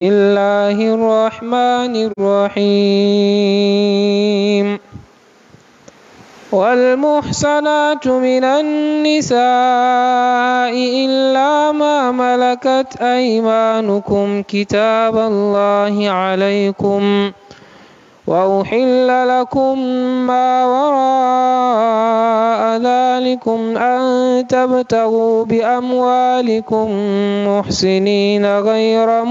الله الرحمن الرحيم والمحصنات من النساء إلا ما ملكت أيمانكم كتاب الله عليكم وأحل لكم ما وراء ذلكم أن تبتغوا بأموالكم محسنين غير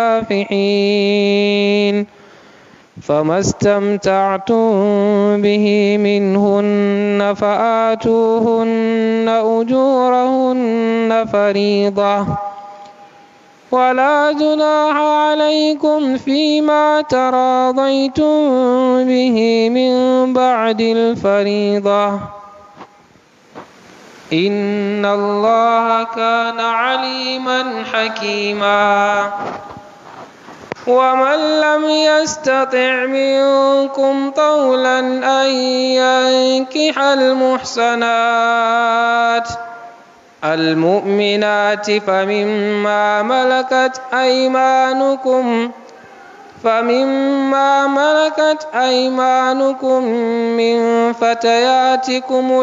مسافحين فما استمتعتم به منهن فآتوهن أجورهن فريضة ولا جناح عليكم فيما تراضيتم به من بعد الفريضة إن الله كان عليما حكيما ومن لم يستطع منكم طولا أن ينكح المحسنات المؤمنات فمما ملكت أيمانكم فمما ملكت أيمانكم من فتياتكم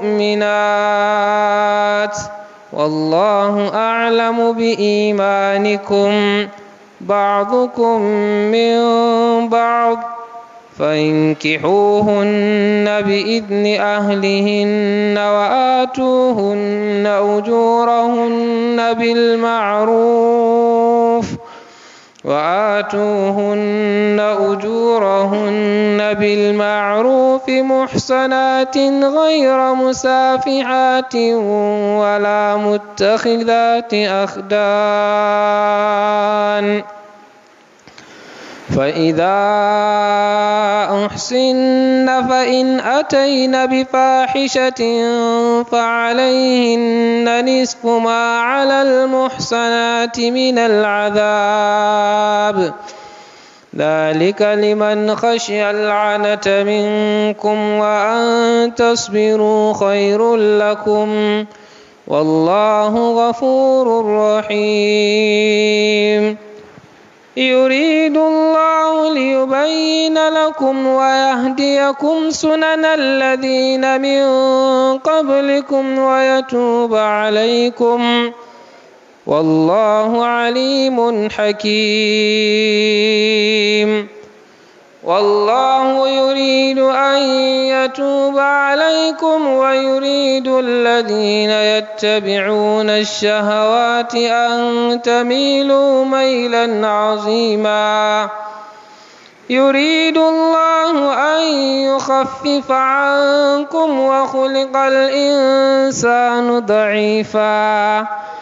المؤمنات والله أعلم بإيمانكم بعضكم من بعض فانكحوهن بإذن أهلهن وآتوهن أجورهن بالمعروف وآتوهن أجورهن بالمعروف محصنات غير مسافحات ولا متخذات أخدان فإذا أحسن فإن أتين بفاحشة فعليهن نصف ما على المحصنات من العذاب ذلك لمن خشي العنة منكم وأن تصبروا خير لكم والله غفور رحيم يريد الله ليبين لكم ويهديكم سنن الذين من قبلكم ويتوب عليكم والله عليم حكيم والله يريد أن يتوب عليكم ويريد الذين يتبعون الشهوات أن تميلوا ميلا عظيما يريد الله أن يخفف عنكم وخلق الإنسان ضعيفا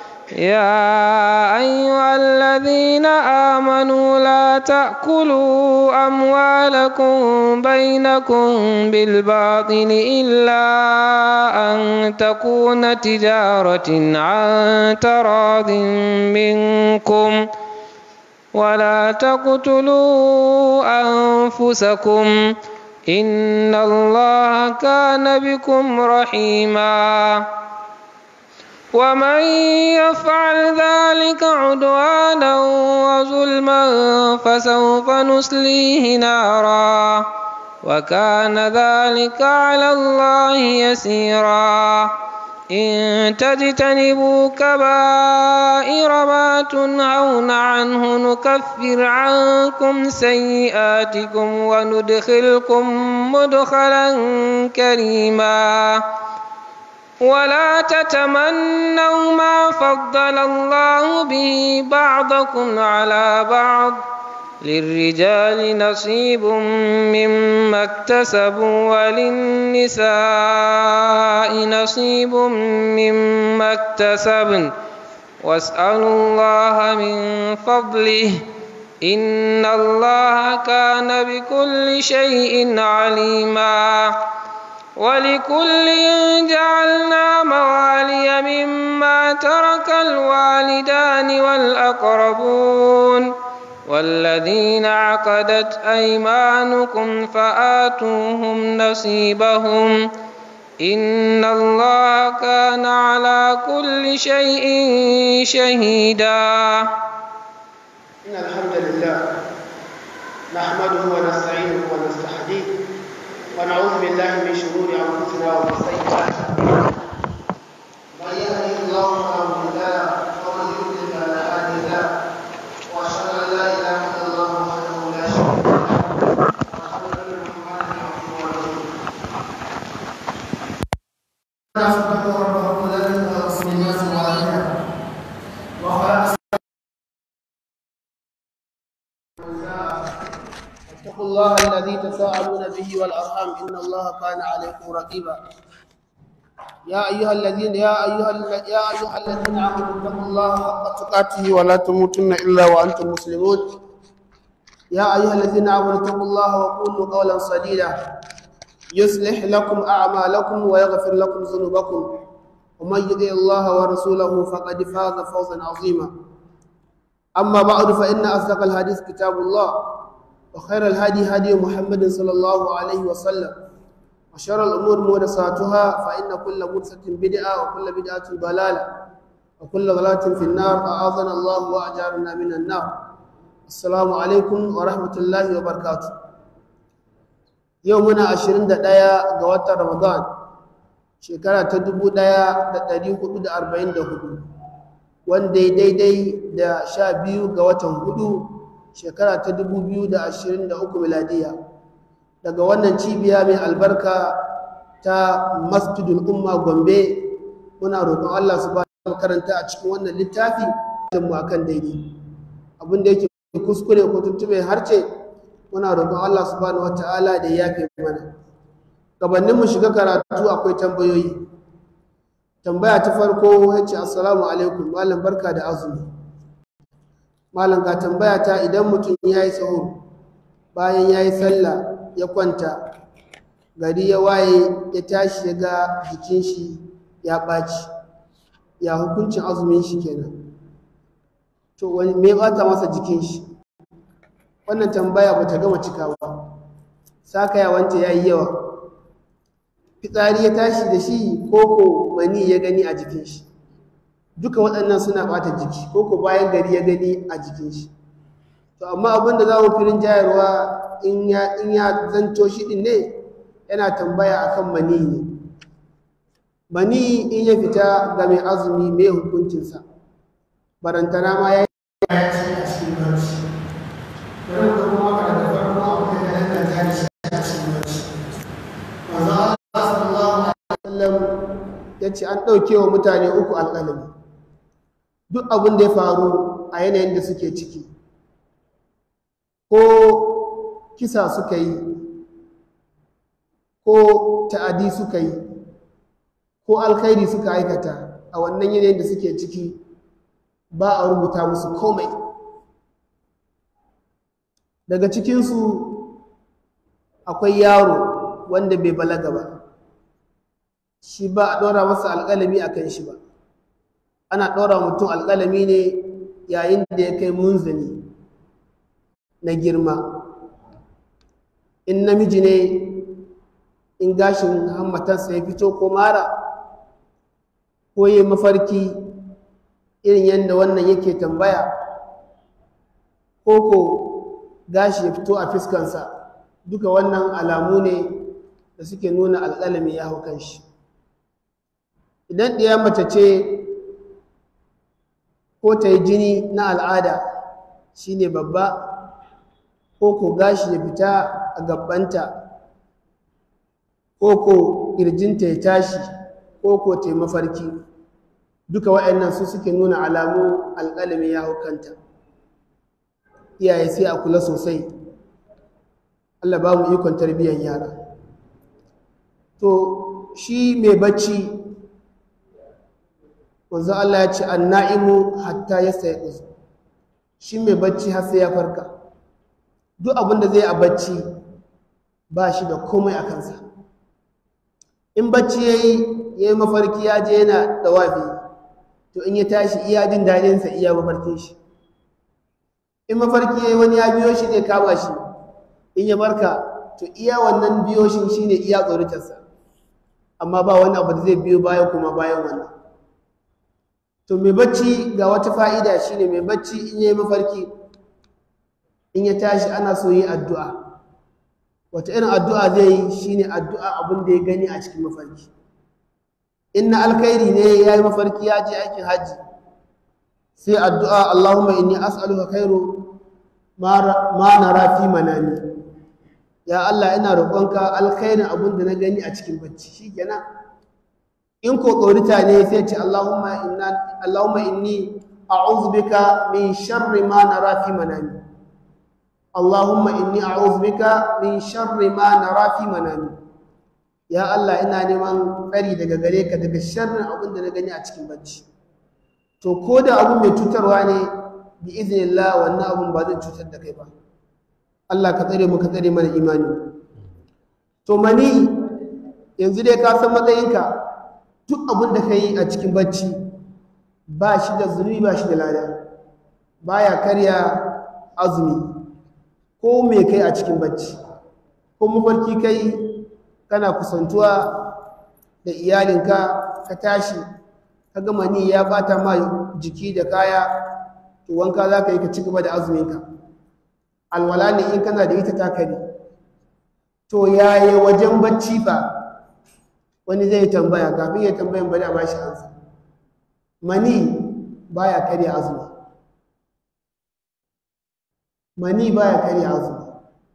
يا أيها الذين آمنوا لا تأكلوا أموالكم بينكم بالباطل إلا أن تكون تجارة عن تراض منكم ولا تقتلوا أنفسكم إن الله كان بكم رحيماً ومن يفعل ذلك عدوانا وظلما فسوف نسليه نارا وكان ذلك على الله يسيرا إن تجتنبوا كبائر ما تنهون عنه نكفر عنكم سيئاتكم وندخلكم مدخلا كريما ولا تتمنوا ما فضل الله به بعضكم على بعض للرجال نصيب مما اكتسبوا وللنساء نصيب مما اكتسبن واسألوا الله من فضله إن الله كان بكل شيء عليما ولكل جعلنا موالي مما ترك الوالدان والأقربون والذين عقدت أيمانكم فآتوهم نصيبهم إن الله كان على كل شيء شهيدا إن الحمد لله نحمده ونستعينه ونستهديه ونعوذ بالله من شرور أنفسنا ومن سيئات أعمالنا من يهده الله فلا مضل له ومن يضلل فلا هادي له وأشهد أن لا إله إلا الله وحده لا شريك له وأشهد أن محمدا عبده ورسوله فاتقوا ربكم الذي خلقكم من نفس واحدة وخلق اتقوا الله الذي تساءلون به والارحام ان الله كان عليكم رقيبا يا ايها الذين يا ايها ال- يا ايها الذين امنوا اتقوا الله حق تقاته ولا تموتن الا وانتم مسلمون يا ايها الذين امنوا اتقوا الله وقولوا قولا سديدا يصلح لكم اعمالكم ويغفر لكم ذنوبكم ومن يطع الله ورسوله فقد فاز فوزا عظيما اما بعد فان اصدق الحديث كتاب الله وخير الهدي هدي محمد صلى الله عليه وسلم وشر الأمور محدثاتها فإن كل محدثة بدعة وكل بدعة ضلالة وكل ضلالة في النار أعاذنا الله وأجارنا من النار السلام عليكم ورحمة الله وبركاته يومنا عشرين دقيقة قوات رمضان شكرا تدبو دقيقة تدريق دا أربعين دا هدو وان دي دي دي دا شابيو قوات هدو shekara ta 2023 miladiya daga wannan cibiya mai albarka ta masjidul umma gombe muna roƙon Allah su ba karanta a cikin wannan littafi mu akan daidai abin da yake kuskure ko tuntube harce muna roƙon Allah subhanahu wataala da ya yafe mana gabanin mu shiga karatu akwai tambayoyi tambaya ta farko yace assalamu alaikum malam barka da azumi malam ga tambaya ta idan mutum ya yi sahur bayan ya yi sallah ya kwanta gari ya waye ya tashi ya ga jikin shi ya ɓaci ya hukuncin azumin shi kenan to wani me ɓata masa jikin shi wannan tambaya ba ta gama cikawa saka ya wance ya yi yawa fitsari ya tashi da shi koko mani ya gani a jikin shi duka waɗannan suna ɓata jiki ko ko bayan gari ya gani a jikin shi to amma abin da za mu firin jayarwa in ya in ya zanto shi ɗin ne yana tambaya akan mani ne mani in ya fita ga mai azumi mai hukuncinsa barantana ma ya yi ya ce a cikin barci bari mu kuma maka daga farko abin da ya danganta da shi a cikin barci manzo Allah sallallahu alaihi wasallam ya ce an ɗauke wa mutane uku alƙalami duk abin da ya faru a yanayin da suke ciki ko kisa suka yi ko ta'adi suka yi ko alkhairi suka aikata a wannan yanayin da suke ciki ba a rubuta musu komai daga cikinsu akwai yaro wanda bai balaga ba shi ba a ɗora masa alƙalami a kan shi ba ana ɗora mutum alƙalami ne yayin da ya kai munzani na girma in namiji ne in gashin hammatarsa ya fito ko mara ko yi mafarki irin yadda wannan yake tambaya ko ko gashi ya fito a fiskansa duka wannan alamu ne da suke nuna alƙalami ya hau kan shi idan ɗaya mace ce ko ta yi jini na al'ada shi ne babba ko ko gashi ya fita a gabbanta ko ko ƙirjinta ya tashi ko ko ta yi mafarki duka waɗannan su suke nuna alamu alƙalami ya hukanta iyaye sai a kula sosai Allah ba mu ikon tarbiyyar yara to shi mai bacci wanzu Allah ya ce an na'imu hatta ya sai ɗuzu shi mai bacci har sai ya farka duk abin da zai a bacci ba shi da komai a kansa in bacci ya yi ya yi mafarki ya je yana dawafi to in ya tashi iya jin daɗinsa iya mafarkin shi in mafarki ya yi wani ya biyo shi zai kama shi in ya barka to iya wannan biyo shi shine iya tsoritarsa amma ba wani abu da zai biyo baya kuma bayan wannan to mai bacci ga wata fa'ida shine mai bacci in yayi mafarki in ya tashi ana so yi addu'a wata irin addu'a zai yi shine addu'a abin da ya gani a cikin mafarki in na alkhairi ne ya yi mafarki ya je aikin hajji sai addu'a Allahumma inni as'aluka khairu ma nara fi manami ya Allah ina roƙonka alkhairin abin da na gani a cikin bacci shikenan in ko ƙaurita ne sai ce Allahumma inna Allahumma inni a'udhu bika min sharri ma nara fi manami Allahumma inni a'udhu bika min sharri ma nara fi manami ya Allah ina neman tsari daga gare ka daga sharrin abin da na gani a cikin bacci to ko da abin mai cutarwa ne bi iznillah wannan abin ba zai cutar da kai ba Allah ka tsare mu ka tsare mana imani to mani yanzu dai ka san matsayinka duk abin da ka yi a cikin bacci ba shi da zunubi ba shi da lada baya karya azumi ko me kai a cikin bacci ko mafarki kai kana kusantuwa da iyalinka ka tashi ka gama ni ya bata ma jiki da kaya to wanka za ka yi ka ci gaba da azuminka alwala ne in kana da ita takari to yaya wajen bacci fa wani zai tambaya kafin ya tambayan bari a ba shi ansa mani baya karya azumi mani baya karya azumi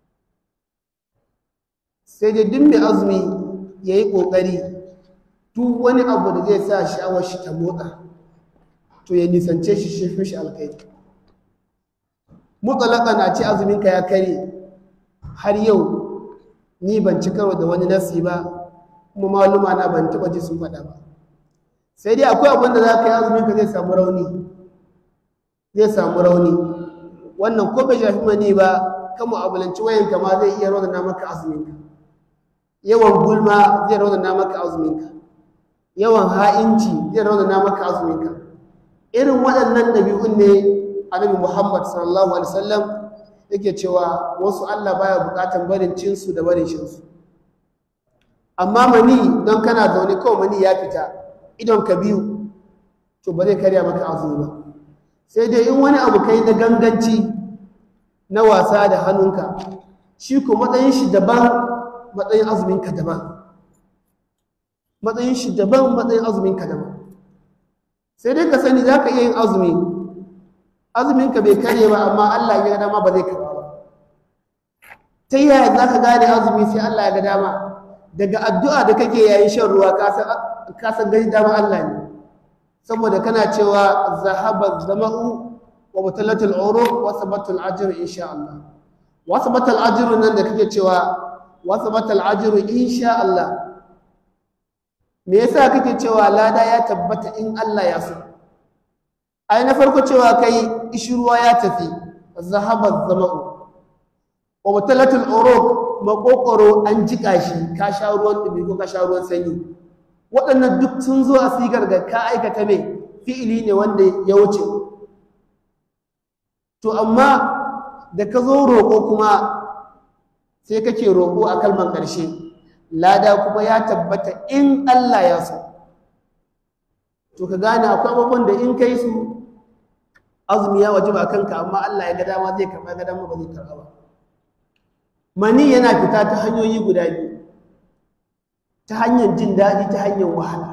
sai dai duk mai azumi ya yi ƙoƙari duk wani abu da zai sa sha'awar shi ta motsa to ya nisance shi shi fi shi alkai mutsalaka na ce azuminka ya kare har yau ni ban ci karo da wani nasi ba kuma maluma na ban taɓa ji sun faɗa ba sai dai akwai abin da za ka yi azuminka zai samu rauni zai samu rauni wannan ko bai shafi mani ba kan mu'amalanci wayanka ma zai iya raunana maka azuminka yawan gulma zai raunana maka azuminka yawan ha'inci zai raunana maka azuminka irin waɗannan ɗabi'un ne annabi Muhammad sallallahu alaihi wasallam yake cewa wasu Allah baya buƙatar barin cinsu da barin shinsu amma mani don kana zaune kawai mani ya fita idon ka biyu to ba zai karya maka azumi ba sai dai in wani abu kai na ganganci na wasa da hannunka shi ko matsayin shi daban matsayin azuminka daban matsayin shi daban matsayin azuminka daban sai dai ka sani za ka iya yin azumi azuminka bai karye ba amma Allah ya ga dama ba zai karba ba ta yaya za ka gane azumi sai Allah ya ga dama daga addu'a da kake yayin shan ruwa ka san gani dama Allah ne saboda kana cewa zahaba zama'u wa mutalatul uruq wa sabatul ajr insha Allah wa sabatul ajr nan da kake cewa wa sabatul ajr insha Allah me yasa kake cewa lada ya tabbata in Allah ya so ai na farko cewa kai ishruwa ya tafi zahaba zama'u wa mutalatul uruq makokoro an jika shi ka sha ruwan dumi ko ka sha ruwan sanyi waɗannan duk sun zo a sigar da ka aikata mai fi'ili ne wanda ya wuce to amma da ka zo roƙo kuma sai kake roƙo a kalmar ƙarshe lada kuma ya tabbata in Allah ya so to ka gane akwai abubuwan da in kai su azumi ya waje ba kanka amma Allah ya ga dama zai karɓa ga dama ba zai karɓa ba mani yana fita ta hanyoyi guda biyu ta hanyar jin daɗi ta hanyar wahala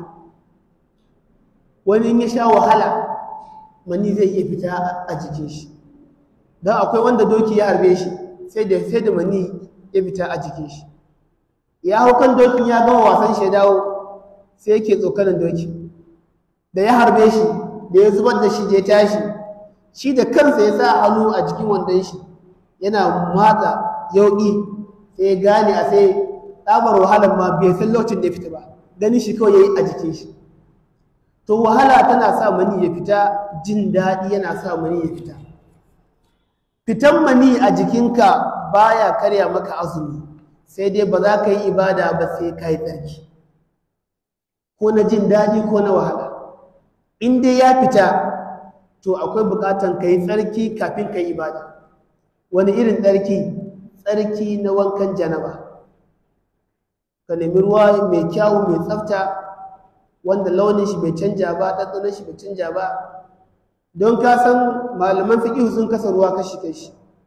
wani ya sha wahala mani zai iya fita a jikin shi don akwai wanda doki ya harbe shi sai da sai da mani ya fita a jikin shi ya hau kan dokin ya gama wasan shi ya dawo sai yake tsokanin doki da ya harbe shi da ya zubar da shi da ya tashi shi da kansa ya sa hannu a jikin wandon shi yana matsa yauƙi sai gane a sai tsabar wahalar ma bai san lokacin da ya fita ba ganin shi kawai ya yi a jikin shi to wahala tana sa mani ya fita jin daɗi yana sa mani ya fita fitan mani a jikinka baya karya maka azumi sai dai ba za ka yi ibada ba sai ka yi tsarki ko na jin daɗi ko na wahala in dai ya fita to akwai buƙatan ka yi tsarki kafin ka yi ibada wani irin tsarki tsarki na wankan janaba ka nemi ruwa mai kyawu mai tsafta wanda launin shi bai canja ba ɗanɗanon shi bai canja ba don ka san malaman fiƙihu sun kasa ruwa kashi kashi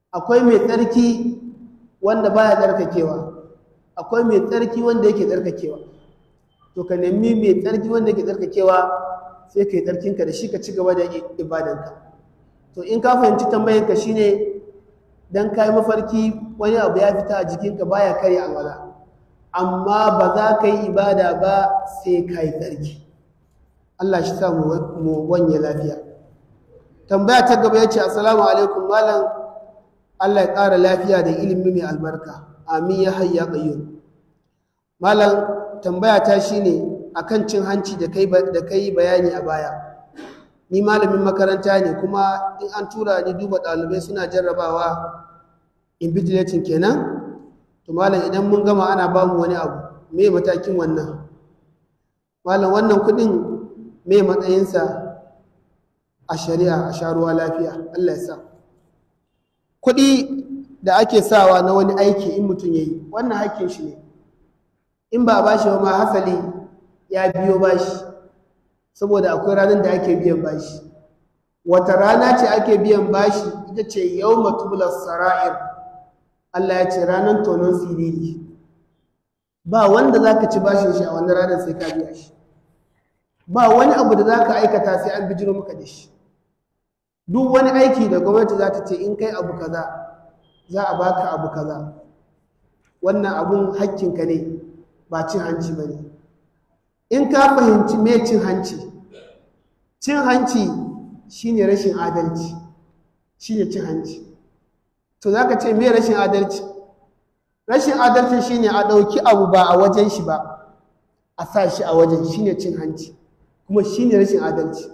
akwai mai tsarki wanda baya tsarkakewa akwai mai tsarki wanda yake tsarkakewa to ka nemi mai tsarki wanda yake tsarkakewa sai ka yi tsarkinka da shi ka ci gaba da ibadanka to in ka fahimci tambayarka shine dan ka yi mafarki wani abu ya fita a jikinka baya karya alwala amma ba za ka yi ibada ba sai ka yi tsarki Allah shi sa mu wanye lafiya tambaya ta gaba ya ce assalamu alaikum malam Allah ya ƙara lafiya da ilimi mai albarka amin ya hayya qayyum malam tambaya ta shine akan cin hanci da kai da kai bayani a baya ni malamin makaranta ne kuma in an tura ni duba ɗalibai suna jarrabawa invigilating kenan to malam idan mun gama ana ba mu wani abu me matakin wannan malam wannan kuɗin me matsayinsa a shari'a a sharuwa lafiya Allah ya sa kuɗi da ake sawa na wani aiki in mutum ya yi wannan haƙƙin shi ne in ba a bashi ba ma hasali ya biyo bashi saboda akwai ranar da ake biyan bashi wata rana ce ake biyan bashi ita ce yau matubular sara'ir Allah ya ce ranar tonon siriri ba wanda za ka ci bashin shi a wannan ranar sai ka biya shi ba wani abu da za ka aikata sai an bijiro maka da shi duk wani aiki da gwamnati za ta ce in kai abu kaza za a baka abu kaza wannan abun hakkinka ne ba cin hanci ba ne in ka fahimci me cin hanci cin hanci shine rashin adalci shine cin hanci to za ka ce me rashin adalci rashin adalci shine a ɗauki abu ba a wajen shi ba a sa shi a wajen shine cin hanci kuma shine rashin adalci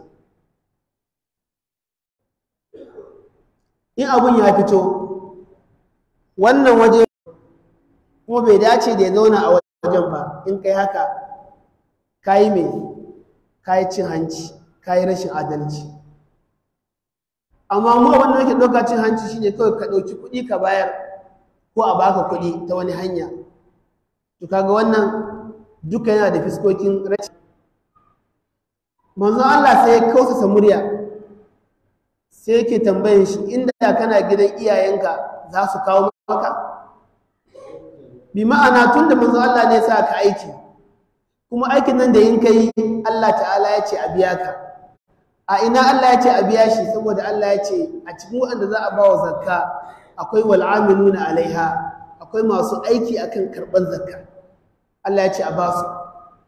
in abun ya fito wannan waje kuma bai dace da ya zauna a wajen ba in kai haka kayi mai kayi cin hanci kayi rashin adalci amma mu abin da nake ɗauka cin hanci shine kawai ka ɗauki kuɗi ka bayar ko a baka kuɗi ta wani hanya to kaga wannan duka yana da fiskokin rashin manzon Allah sai ya kausasa murya sai yake tambayin shi inda kana gidan iyayenka za su kawo maka bi ma'ana tun da manzo Allah ne sa ka aiki kuma aikin nan da yin kai Allah ta'ala ya ce a biya ka a ina Allah ya ce a biya shi saboda Allah ya ce a cikin waɗanda za a ba wa zakka akwai wal amiluna alaiha akwai masu aiki akan karɓar zakka Allah ya ce a ba su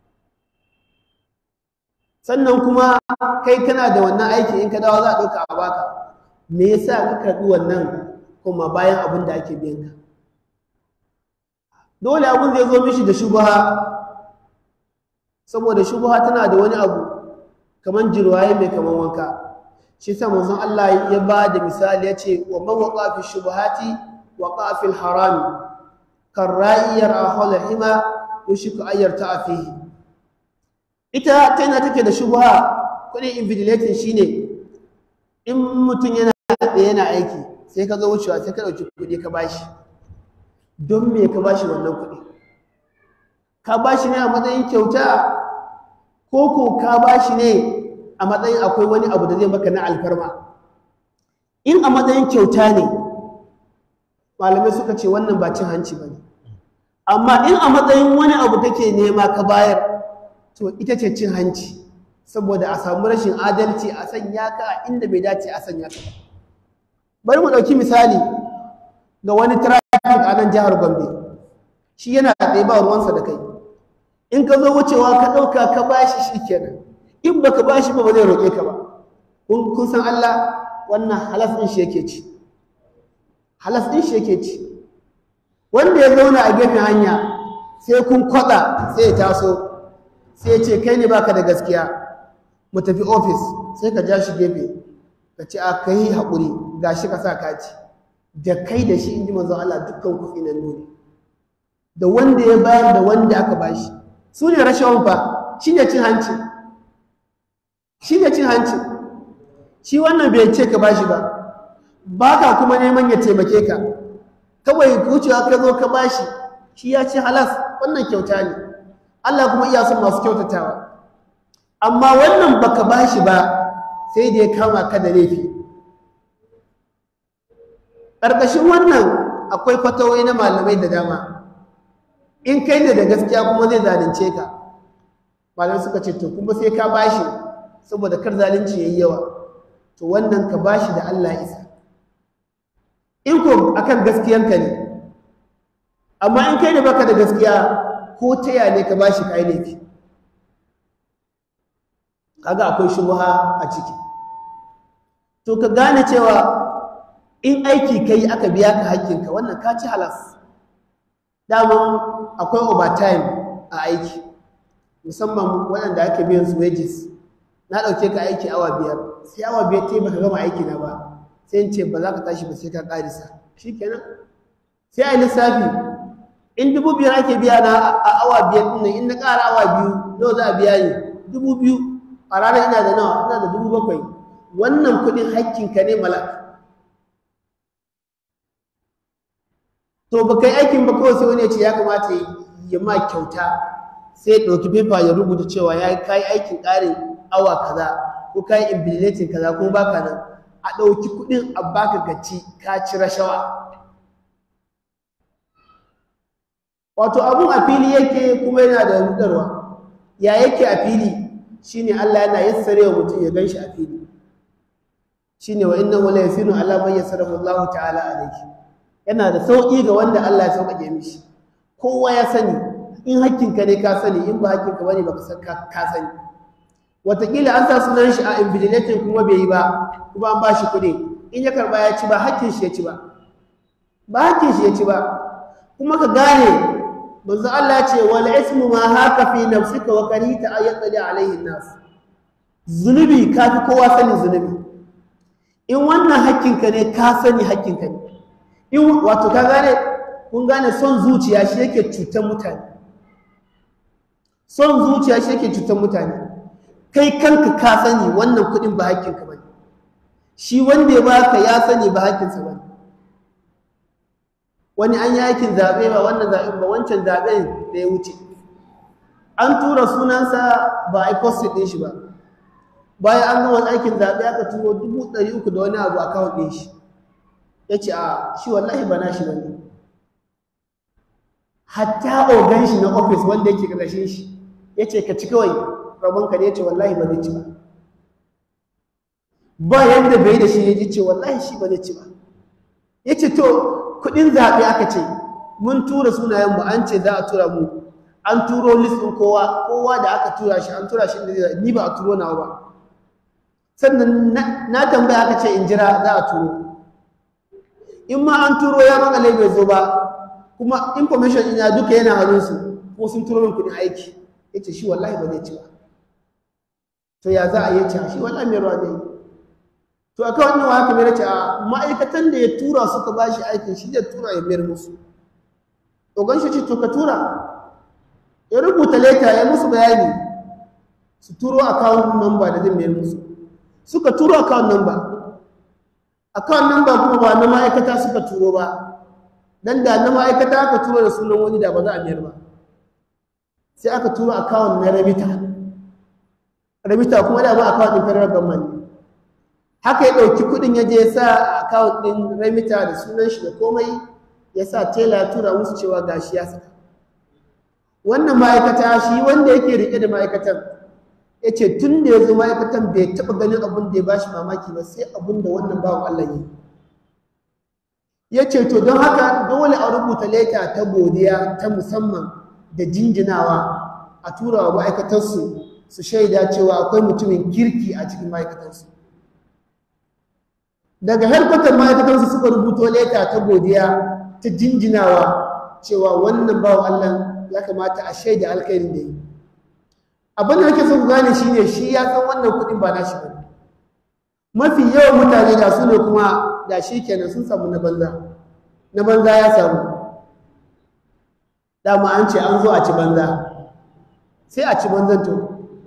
sannan kuma kai kana da wannan aiki in ka dawo za a ɗauka a baka me yasa ka karɓi wannan kuma bayan abin da ake biyan ka dole abin zai zo mishi da shubaha saboda shubaha tana da wani abu kaman jirwaye mai kaman wanka shi sa manzon Allah ya ba da misali ya ce wa man waqa fi shubahati waqa fi harami kan ra'iyar ahwal hima yushiku ayyar ta fihi ita ta yana take da shubaha kudin invigilating shine in mutum yana da yana aiki sai ka zo wucewa sai ka dauki kudi ka bashi don me ka bashi wannan kuɗi ka bashi ne a matsayin kyauta ko ko ka bashi ne a matsayin akwai wani abu da zai maka na alfarma in a matsayin kyauta ne malamai suka ce wannan ba cin hanci ba ne amma in a matsayin wani abu kake nema ka bayar to ita ce cin hanci saboda a samu rashin adalci a sanya ka a inda bai dace a sanya ka ba bari mu ɗauki misali ga wani traffic a nan jihar Gombe shi yana tsaye ba ruwansa da kai in ka zo wucewa ka ɗauka ka bashi shi kenan in baka bashi ba ba zai roƙe ka ba kun kun san Allah wannan halas ɗin shi yake ci halas ɗin shi yake ci wanda ya zauna a gefen hanya sai kun kwaɗa sai ya taso sai ya ce kai ne baka da gaskiya mu tafi ofis sai ka ja shi gefe ka ce a kai haƙuri gashi ka sa kaci da kai da shi inji manzon Allah dukkan ku tsinannu ne da wanda ya bayar da wanda aka bashi su ne rashawan fa shi ne cin hanci shi ne cin hanci shi wannan bai ce ka bashi ba ba ka kuma neman ya taimake ka kawai wucewa ka zo ka bashi shi ya ce halas wannan kyauta ne Allah kuma iya son masu kyautatawa amma wannan baka bashi ba sai da ya kama ka da laifi ƙarƙashin wannan akwai fatawai na malamai da dama in kai ne da gaskiya kuma zai zalunce ka malamai suka ce to kuma sai ka bashi saboda kar zalunci yayi yawa to wannan ka bashi da Allah isa in ko akan gaskiyanka ne amma in kai ne baka da gaskiya ko taya ne ka bashi kai laifi kaga akwai shubha a ciki to ka gane cewa in aiki kai aka biya ka haƙƙinka wannan ka ci halas daman akwai overtime a aiki musamman waɗanda ake biyan su wages na ɗauke ka aiki awa biyar sai awa biyar ta yi baka gama aiki na ba sai in ce ba za ka tashi ba sai ka ƙarisa shi kenan sai a yi lissafi in dubu biyar ake biya na a awa biyar ɗin nan in na ƙara awa biyu nawa za a biya ni dubu biyu a ranar ina da nawa ina da dubu bakwai wannan kuɗin haƙƙinka ne malak to ba kai aikin ba kawai sai wani ya ce ya kamata ya ma kyauta sai ya ɗauki fefa ya rubuta cewa ya kai aikin ƙarin awa kaza ko kai imbilitin kaza ko baka nan a ɗauki kuɗin a baka gaci ka ci rashawa wato abun a fili yake kuma yana da rudarwa ya yake a fili shine Allah yana yassare wa mutum ya ganshi a fili shine wa innahu la yasinu ala man yassarahu Allah ta'ala alayhi yana da sauƙi ga wanda Allah ya sauƙaƙe mishi kowa ya sani in hakkinka ne ka sani in ba hakkinka bane baka san ka sani wataƙila an sa sunan shi a invigilating kuma bai yi ba kuma an ba shi kuɗi in ya karɓa ya ci ba hakkin shi ya ci ba ba hakkin shi ya ci ba kuma ka gane manzo Allah ya ce wal ismu ma haka fi nafsika wa karita an yattali alaihi nas zunubi kafi kowa sani zunubi in wannan hakkinka ne ka sani hakkinka ne in wato ka gane kun gane son zuciya shi yake cutar mutane son zuciya shi yake cutar mutane kai kanka ka sani wannan kuɗin ba hakkinka ba shi wanda ya baka ya sani ba hakkinsa ba wani an yi aikin zaɓe ba wannan zaɓen ba wancan zaɓen da ya wuce an tura sunansa ba a yi posted ɗin shi ba bayan an gama aikin zaɓe aka turo dubu ɗari uku da wani abu a kawon ɗin shi ya ce a shi wallahi ba na shi ba ne hatta ogan shi na ofis wanda yake ƙarƙashin shi ya ce ka ci kawai rabonka ne ya ce wallahi ba zai ci ba ba yadda bai da shi ya ji ce wallahi shi ba zai ci ba ya ce to kuɗin zaɓe aka ce mun tura sunayen mu an ce za a tura mu an turo listin kowa kowa da aka tura shi an tura shi da zai ni ba a turo nawa ba sannan na tambaya aka ce in jira za a turo in ma an turo ya makale bai zo ba kuma information ina duka yana hannunsu ko sun turo min kuɗin aiki ya ce shi wallahi ba zai ci ba to ya za a yi ci shi wallahi mai ruwa zai to a kawai nawa haka mai ce a ma'aikatan da ya tura suka ba shi aikin shi zai tura ya mayar musu ogan shi ce to ka tura ya rubuta leta ya musu bayani su turo account number da zai mayar musu suka turo account number account number kuma ba na ma'aikata suka turo ba dan da na ma'aikata aka turo da sunan wani da ba za a mayar ba sai aka turo account na remita remita kuma da ba account din federal government haka ya ɗauki kuɗin ya je ya sa account din remita da sunan shi da komai ya sa tela ya tura musu cewa gashi ya saka wannan ma'aikata shi wanda yake rike da ma'aikatan ya ce tun da ya zo ma'aikatan bai taɓa ganin abin da ya ba shi mamaki ba sai abin da wannan bawan Allah yi ya ce to don haka dole a rubuta leta ta godiya ta musamman da jinjinawa a tura wa ma'aikatarsu su shaida cewa akwai mutumin kirki a cikin ma'aikatarsu daga harkatar ma'aikatarsu suka rubuto leta ta godiya ta jinjinawa cewa wannan bawan Allah ya kamata a shaida alkhairin da yi abin da nake so ku gane shine shi ya san wannan kuɗin ba nashi ba mafi yawan mutane da su ne kuma da shi kenan sun samu na banza na banza ya samu dama an ce an zo a ci banza sai a ci banzan to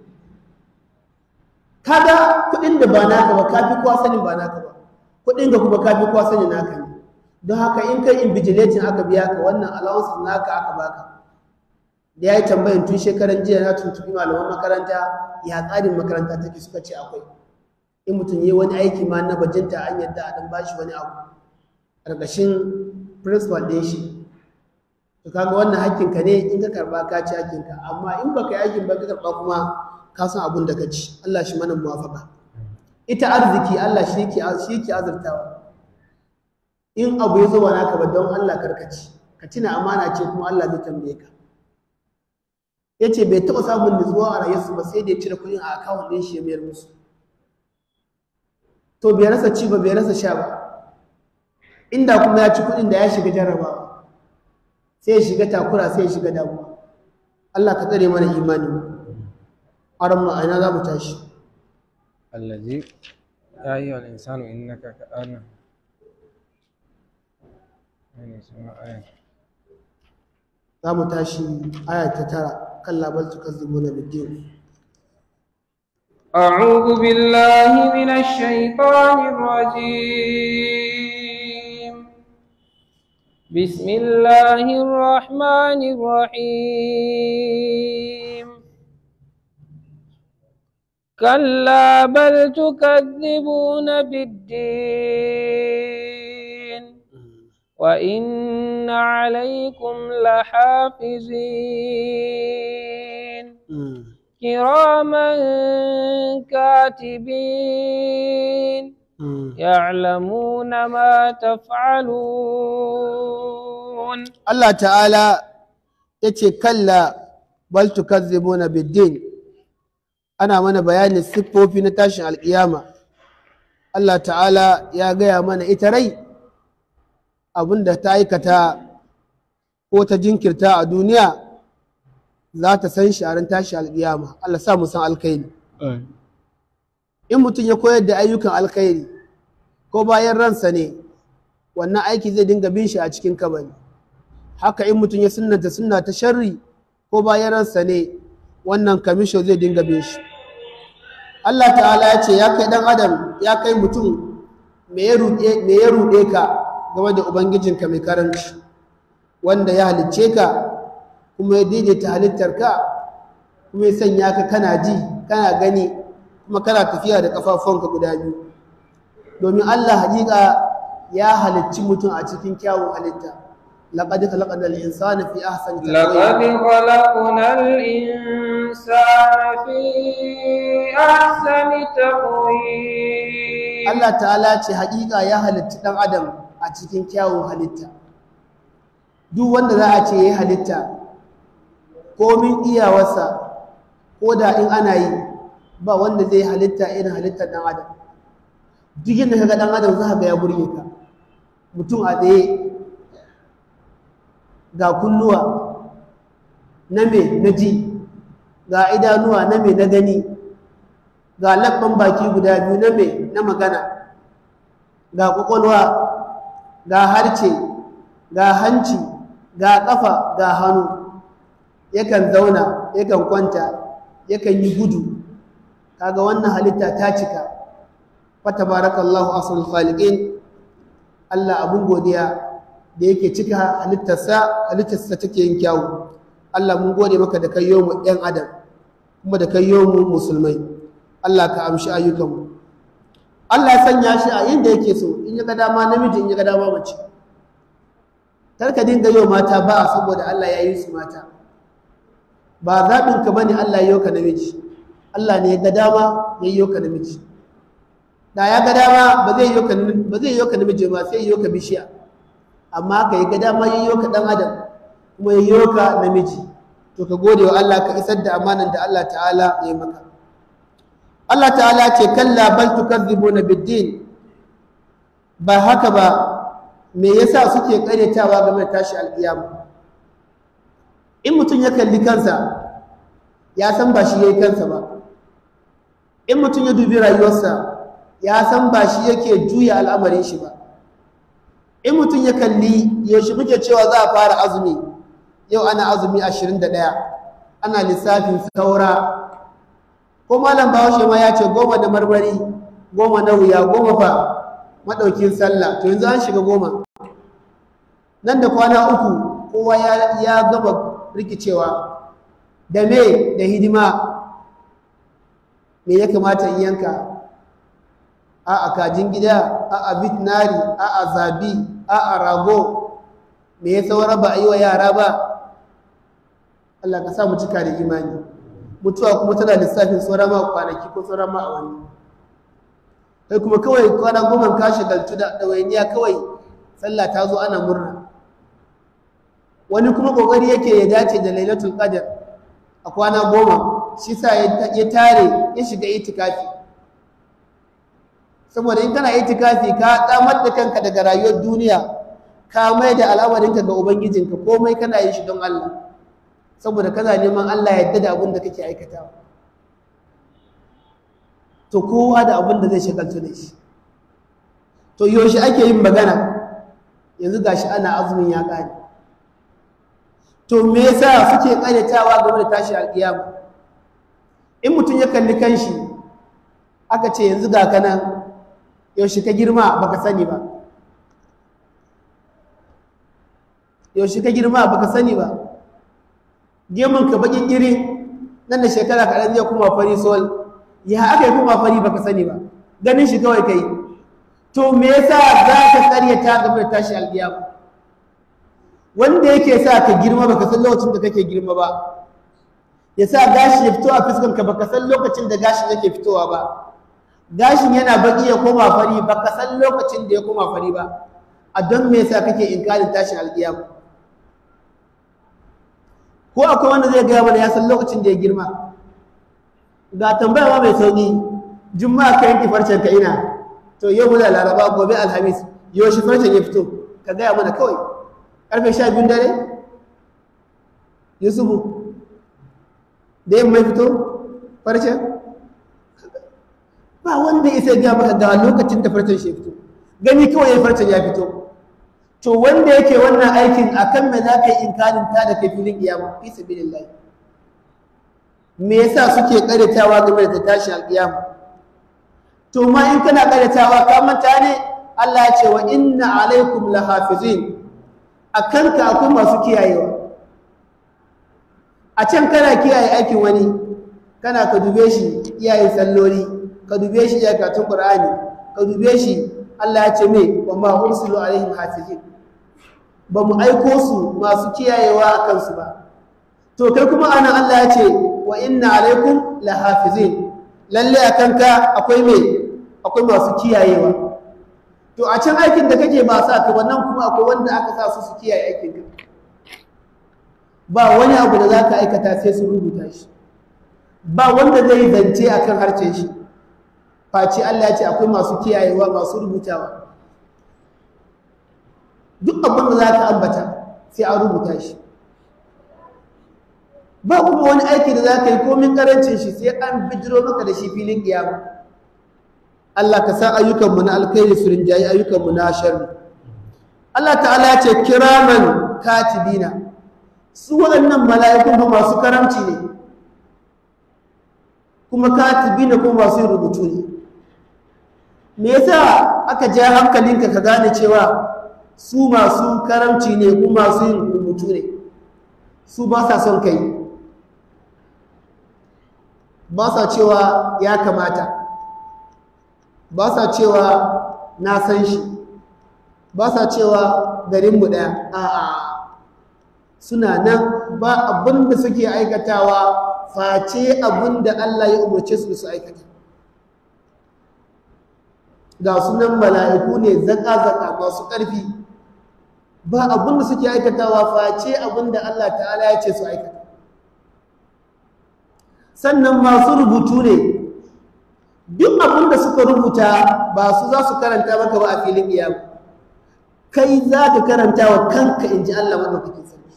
kaga kuɗin da ba naka ba kafi kowa sanin ba naka ba kuɗin ga kuma kafi kowa sanin naka ne don haka in kai invigilating aka biya ka wannan allowance naka aka baka da ya yi tambayin tun shekaran jiya na tuntubi malaman makaranta ya tsarin makaranta take suka ce akwai in mutum yi wani aiki ma na bajinta an yadda a dan bashi wani abu ƙarƙashin principal ɗin shi to kaga wannan hakkinka ne in ka karɓa ka ci hakkinka amma in baka yi aikin ba ka karɓa kuma ka san abin da ka ci Allah shi mana muwafaka ita arziki Allah shi yake shi yake azurtawa in abu ya zo ba naka ba don Allah karkaci ka tuna amana ce kuma Allah zai tambaye ka yace bai taɓa samun nutsuwa a rayuwarsa ba sai da ya cire kuɗin a akawun ɗin shi ya mayar musu to bai rasa ci ba bai rasa sha ba inda kuma ya ci kuɗin da ya shiga jarrabawa sai ya shiga takura sai ya shiga damuwa Allah ka tsare mana imani aran mu aina za mu tashi الذي يا أيها الإنسان إنك كأنا يعني اسمها آية za mu tashi aya ta tara kan labar tukazzibuna biddin أعوذ بالله من الشيطان الرجيم بسم الله الرحمن الرحيم كلا بل تكذبون بالدين وإن عليكم لحافظين كراما كاتبين يعلمون ما تفعلون Allah ta'ala ya ce kalla bal tukazzibuna biddin ana mana bayanin siffofi na tashin alƙiyama Allah ta'ala ya gaya mana ita rai abinda ta aikata ko ta jinkirta a duniya za ta san shi a ran tashin alƙiyama Allah sa mu san alkhairi in mutum ya koyar da ayyukan alkhairi ko bayan ransa ne wannan aiki zai dinga bin shi a cikin kabari haka in mutum ya sunnata sunna ta sharri ko bayan ransa ne wannan kamisho zai dinga bin shi Allah ta'ala ya ce ya kai dan adam ya kai mutum me ya ruɗe me ya ruɗe ka game da ubangijinka mai karanci wanda ya halicce ka kuma ya daidaita halittarka kuma ya sanya ka kana ji kana gani kuma kana tafiya da ƙafafunka guda biyu domin Allah haƙiƙa ya halicci mutum a cikin kyawun halitta laqad khalaqna al-insana fi ahsani لقد خلقنا الإنسان في أحسن تقويم Allah ta'ala ce haƙiƙa ya halitti ɗan adam a cikin kyawun halitta duk wanda za a ce ya halitta komin iyawarsa ko da in ana yi ba wanda zai halitta irin halittar ɗan adam duk yadda ka ga ɗan adam za ka ga ya burge ka mutum a tsaye ga kunnuwa na me na ji ga idanuwa na me na gani ga labban baki guda biyu na me na magana ga kwakwalwa ga harce ga hanci ga kafa ga hannu yakan zauna yakan kwanta yakan yi gudu kaga wannan halitta ta cika fata barakallahu asrul khaliqin Allah abun godiya da yake cika halittarsa halittarsa take yin kyawu Allah mun gode maka da kai mu ɗan adam kuma da kai mu musulmai Allah ka amshi ayyukanmu Allah ya sanya shi a inda yake so in ya ga dama namiji in ya ga dama mace kar ka dinga yau mata ba saboda Allah ya yi su mata ba zaɓin ka bane Allah ya yi ka namiji Allah ne ya ga dama ya yi ka namiji da ya ga dama ba zai yi ka ba zai yi ka namiji ba sai ya yi ka bishiya amma ka yi ga dama ya yi ka dan adam kuma ya yi ka namiji to ka gode wa Allah ka isar da amanan da Allah ta'ala ya yi maka Allah ta'ala ce kalla bal tukadzibuna biddin ba haka ba me yasa suke karyatawa game da tashi alkiyama in mutum ya kalli kansa ya san ba shi yayi kansa ba in mutum ya dubi rayuwarsa ya san ba shi yake juya al'amarin shi ba in mutum ya kalli yaushe muke cewa za a fara azumi yau ana azumi 21 ana lissafin saura ko malam bahaushe ma ya ce goma da marmari goma na wuya goma fa maɗaukin sallah to yanzu an shiga goma nan da kwana uku kowa ya gaba rikicewa da me da hidima me ya kamata in yanka a a kajin gida a a bitnari a a zabi a rago me ya saura ba a yi wa yara ba Allah ka sa mu cika da imani mutuwa kuma tana lissafin sauran ma kwanaki ko sauran ma a wani kai kuma kawai kwana goma ka shagaltu da ɗawainiya kawai sallah ta zo ana murna wani kuma ƙoƙari yake ya dace da lailatul qadr a kwana goma shi sa ya tare ya shiga itikafi saboda in kana itikafi ka damar da kanka daga rayuwar duniya ka mai da al'amarinka ga ubangijinka komai kana yin shi don Allah saboda kana neman Allah ya yarda da abin da kake aikatawa to kowa da abin da zai shagaltu da shi to yaushe ake yin magana yanzu gashi ana azumin ya kare to me yasa suke karyatawa game da tashi alkiyama in mutum ya kalli kanshi aka ce yanzu ga kana yaushe ka girma baka sani ba yaushe ka girma baka sani ba gemun ka bakin iri nan da shekara kaɗan zai kuma fari sol ya aka yi kuma fari baka sani ba ganin shi kawai kai to me yasa za ka karyata game da tashi alkiyama wanda yake sa ka girma baka san lokacin da kake girma ba ya sa gashi ya fito a fuskan ka baka san lokacin da gashin yake fitowa ba gashin yana baki ya koma fari baka san lokacin da ya koma fari ba a don me yasa kake inkarin tashin alkiyama ko akwai wanda zai gaya mana ya san lokacin da ya girma ga tambaya ma mai sauki juma'a ka yanke farcen ka ina to yau muna laraba gobe alhamis yau shi farcen ya fito ka gaya mana kawai karfe sha biyun dare yusufu da yin mai fito farcen ba wanda isa gaya maka ga lokacin da farcen shi fito gani kawai ya farcen ya fito to wanda yake wannan aikin akan me za ka yi inkarin ta da kai filin kiyama fi sabilillah me yasa suke karatawa game da tashi alkiyama to ma in kana karatawa ka manta ne Allah ya ce wa inna alaikum lahafizin akan ka akwai masu kiyayewa a can kana kiyaye aikin wani kana ka dube shi iyaye salloli ka dube shi iya katun qur'ani ka dube shi Allah ya ce me wa ma ursilu alaihim hafizin ba mu aiko su masu kiyayewa a kansu ba to kai kuma anan Allah ya ce wa inna alaikum lahafizin lalle a kanka akwai me akwai masu kiyayewa to a can aikin da kake ba sa ka wannan kuma akwai wanda aka sa su su kiyaye aikin ka ba wani abu da za ka aikata sai su rubuta shi ba wanda zai zance akan harcen shi face Allah ya ce akwai masu kiyayewa masu rubutawa duk abin da za ka ambata sai an rubuta shi ba kuma wani aiki da za ka yi komin karancin shi sai an bijiro maka da shi filin kiyama Allah ka sa ayyukanmu na alkhairi su rinjayi ayyukanmu na sharri Allah ta'ala ya ce kiraman katibina su waɗannan mala'ikun ba masu karamci ne kuma katibina kuma masu yin rubutu ne me yasa aka ja hankalinka ka gane cewa su masu karamci ne kuma masu yin rubutu ne su ba sa son kai ba sa cewa ya kamata ba sa cewa na san shi ba sa cewa garinmu ɗaya a'a suna nan ba abin da suke aikatawa face abin da Allah ya umarce su su aikata ga sunan mala'iku ne zaka-zaka masu ƙarfi ba abin da suke aikatawa face abin da Allah ta'ala ya ce su aikata sannan masu rubutu ne duk abin da suka rubuta ba su za su karanta maka ba a filin iyama kai za ka karanta wa kanka in ji Allah maɗaukakin sarki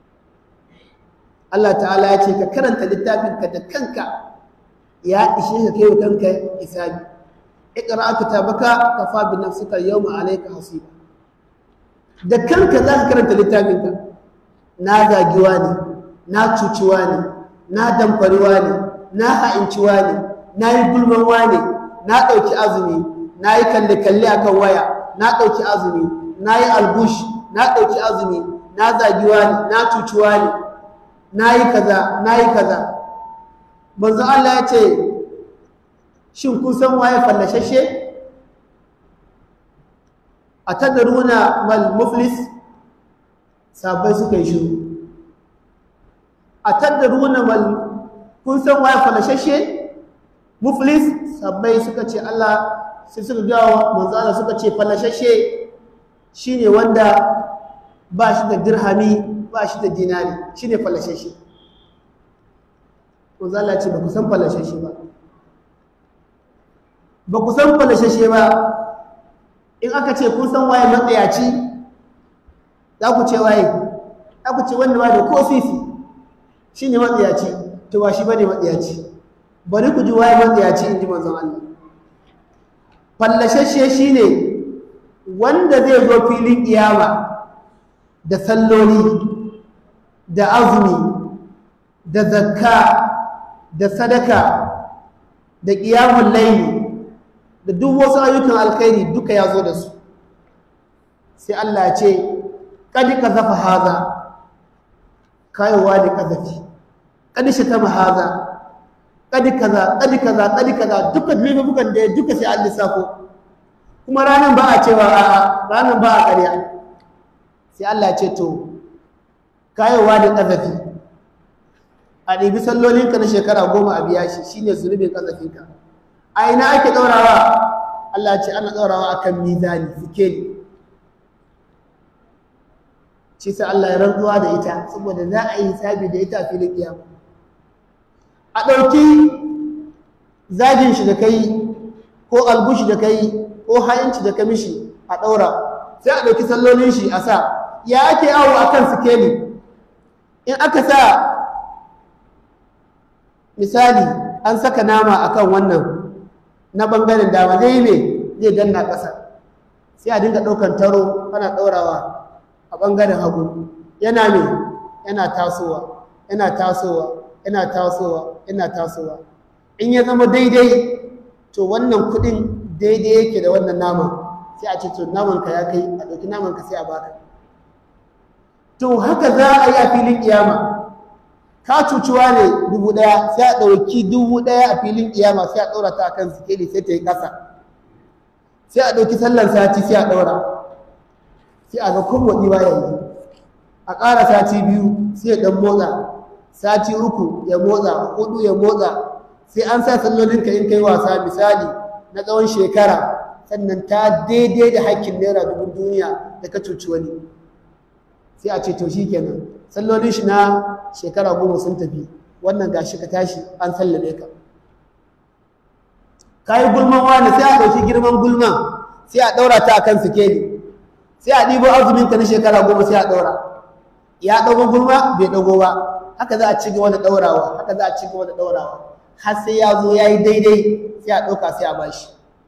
Allah ta'ala ya ce ka karanta littafinka da kanka ya ishe ka kai wa kanka isabi iqra kitabaka kafa bi nafsika yawma alayka hasiba da kanka za ka karanta littafinka na zagiwa ne na cuciwa ne na damfariwa ne na ha'inciwa ne na yi gulmanwa ne na ɗauki azumi na yi kalle-kalle a kan waya na ɗauki azumi na yi albush na ɗauki azumi na zagiwa ne na cuciwa ne na yi kaza na yi kaza manzo Allah ya ce shin kun san waye fallashashe a tadaruna mal muflis sabai suka yi shiru a tadaruna mal kun san waye falashashe muflis sabai suka ce Allah sai suka gawa manzo Allah suka ce falashashe shine wanda ba shi da dirhami ba shi da dinari shine falashashe manzo Allah ce ba ku san falashashe ba ba ku san falashashe ba in aka ce kun san waye matsayaci za ku ce waye za ku ce wanda ba da ko sisi shine matsayaci to ba shi bane matsayaci bari ku ji waye matsayaci in ji manzon Allah fallashashe shine wanda zai zo filin kiyama da salloli da azumi da zakka da sadaka da qiyamul layli da duk wasu ayyukan alkhairi duka ya zo da su sai Allah ya ce kadi kazafa haza kayowa da kazafi kadi shatama haza kadi kaza kadi kaza kadi kaza duka laifukan da duka sai an lissafo kuma ranar ba a cewa a'a ranar ba a ƙarya sai Allah ya ce to kayowa da kazafi a ɗibi sallolinka na shekara goma a biya shi shine zunubin kazafinka a ina ake ɗaurawa Allah ce ana ɗaurawa a kan mizani sikeli shi sa Allah ya rantsuwa da ita saboda za a yi hisabi da ita a filin kiyama a ɗauki zagin shi da kai ko albushi da kai ko hayanci da kamishi a ɗaura sai a ɗauki sallolin shi a sa ya ake awo a kan sikeli in aka sa misali an saka nama akan wannan na ɓangaren dama zai ne zai danna ƙasa sai a dinga ɗaukar taro ana ɗaurawa a ɓangaren hagu yana ne yana tasowa yana tasowa yana tasowa yana tasowa in ya zama daidai to wannan kuɗin daidai yake da wannan naman sai a ce to namanka ya kai a ɗauki namanka sai a baka to haka za a yi a filin kiyama ka cucuwa ne dubu ɗaya sai a ɗauki dubu ɗaya a filin ƙiyama sai a ɗaura ta kan sikeli sai ta yi ƙasa sai a ɗauki sallan sati sai a ɗaura sai a ga kowaɗi ba yanzu a ƙara sati biyu sai ya ɗan motsa sati uku ya motsa hudu ya motsa sai an sa sallolinka in kai wasa misali na tsawon shekara sannan ta daidai da hakkin naira dubu duniya da ka cuci wani sai a ce to shi kenan sallolin shi na shekara goma sun tafi wannan gashi ka tashi an sallame ka ka yi gulman wani sai a ɗauki girman gulman sai a ɗaura ta akan sikeli sai a ɗibo azumin ka na shekara goma sai a ɗaura ya ɗago gulma bai ɗago ba haka za a ci gaba da ɗaurawa haka za a ci gaba da ɗaurawa har sai ya zo ya yi daidai sai a ɗauka sai a bashi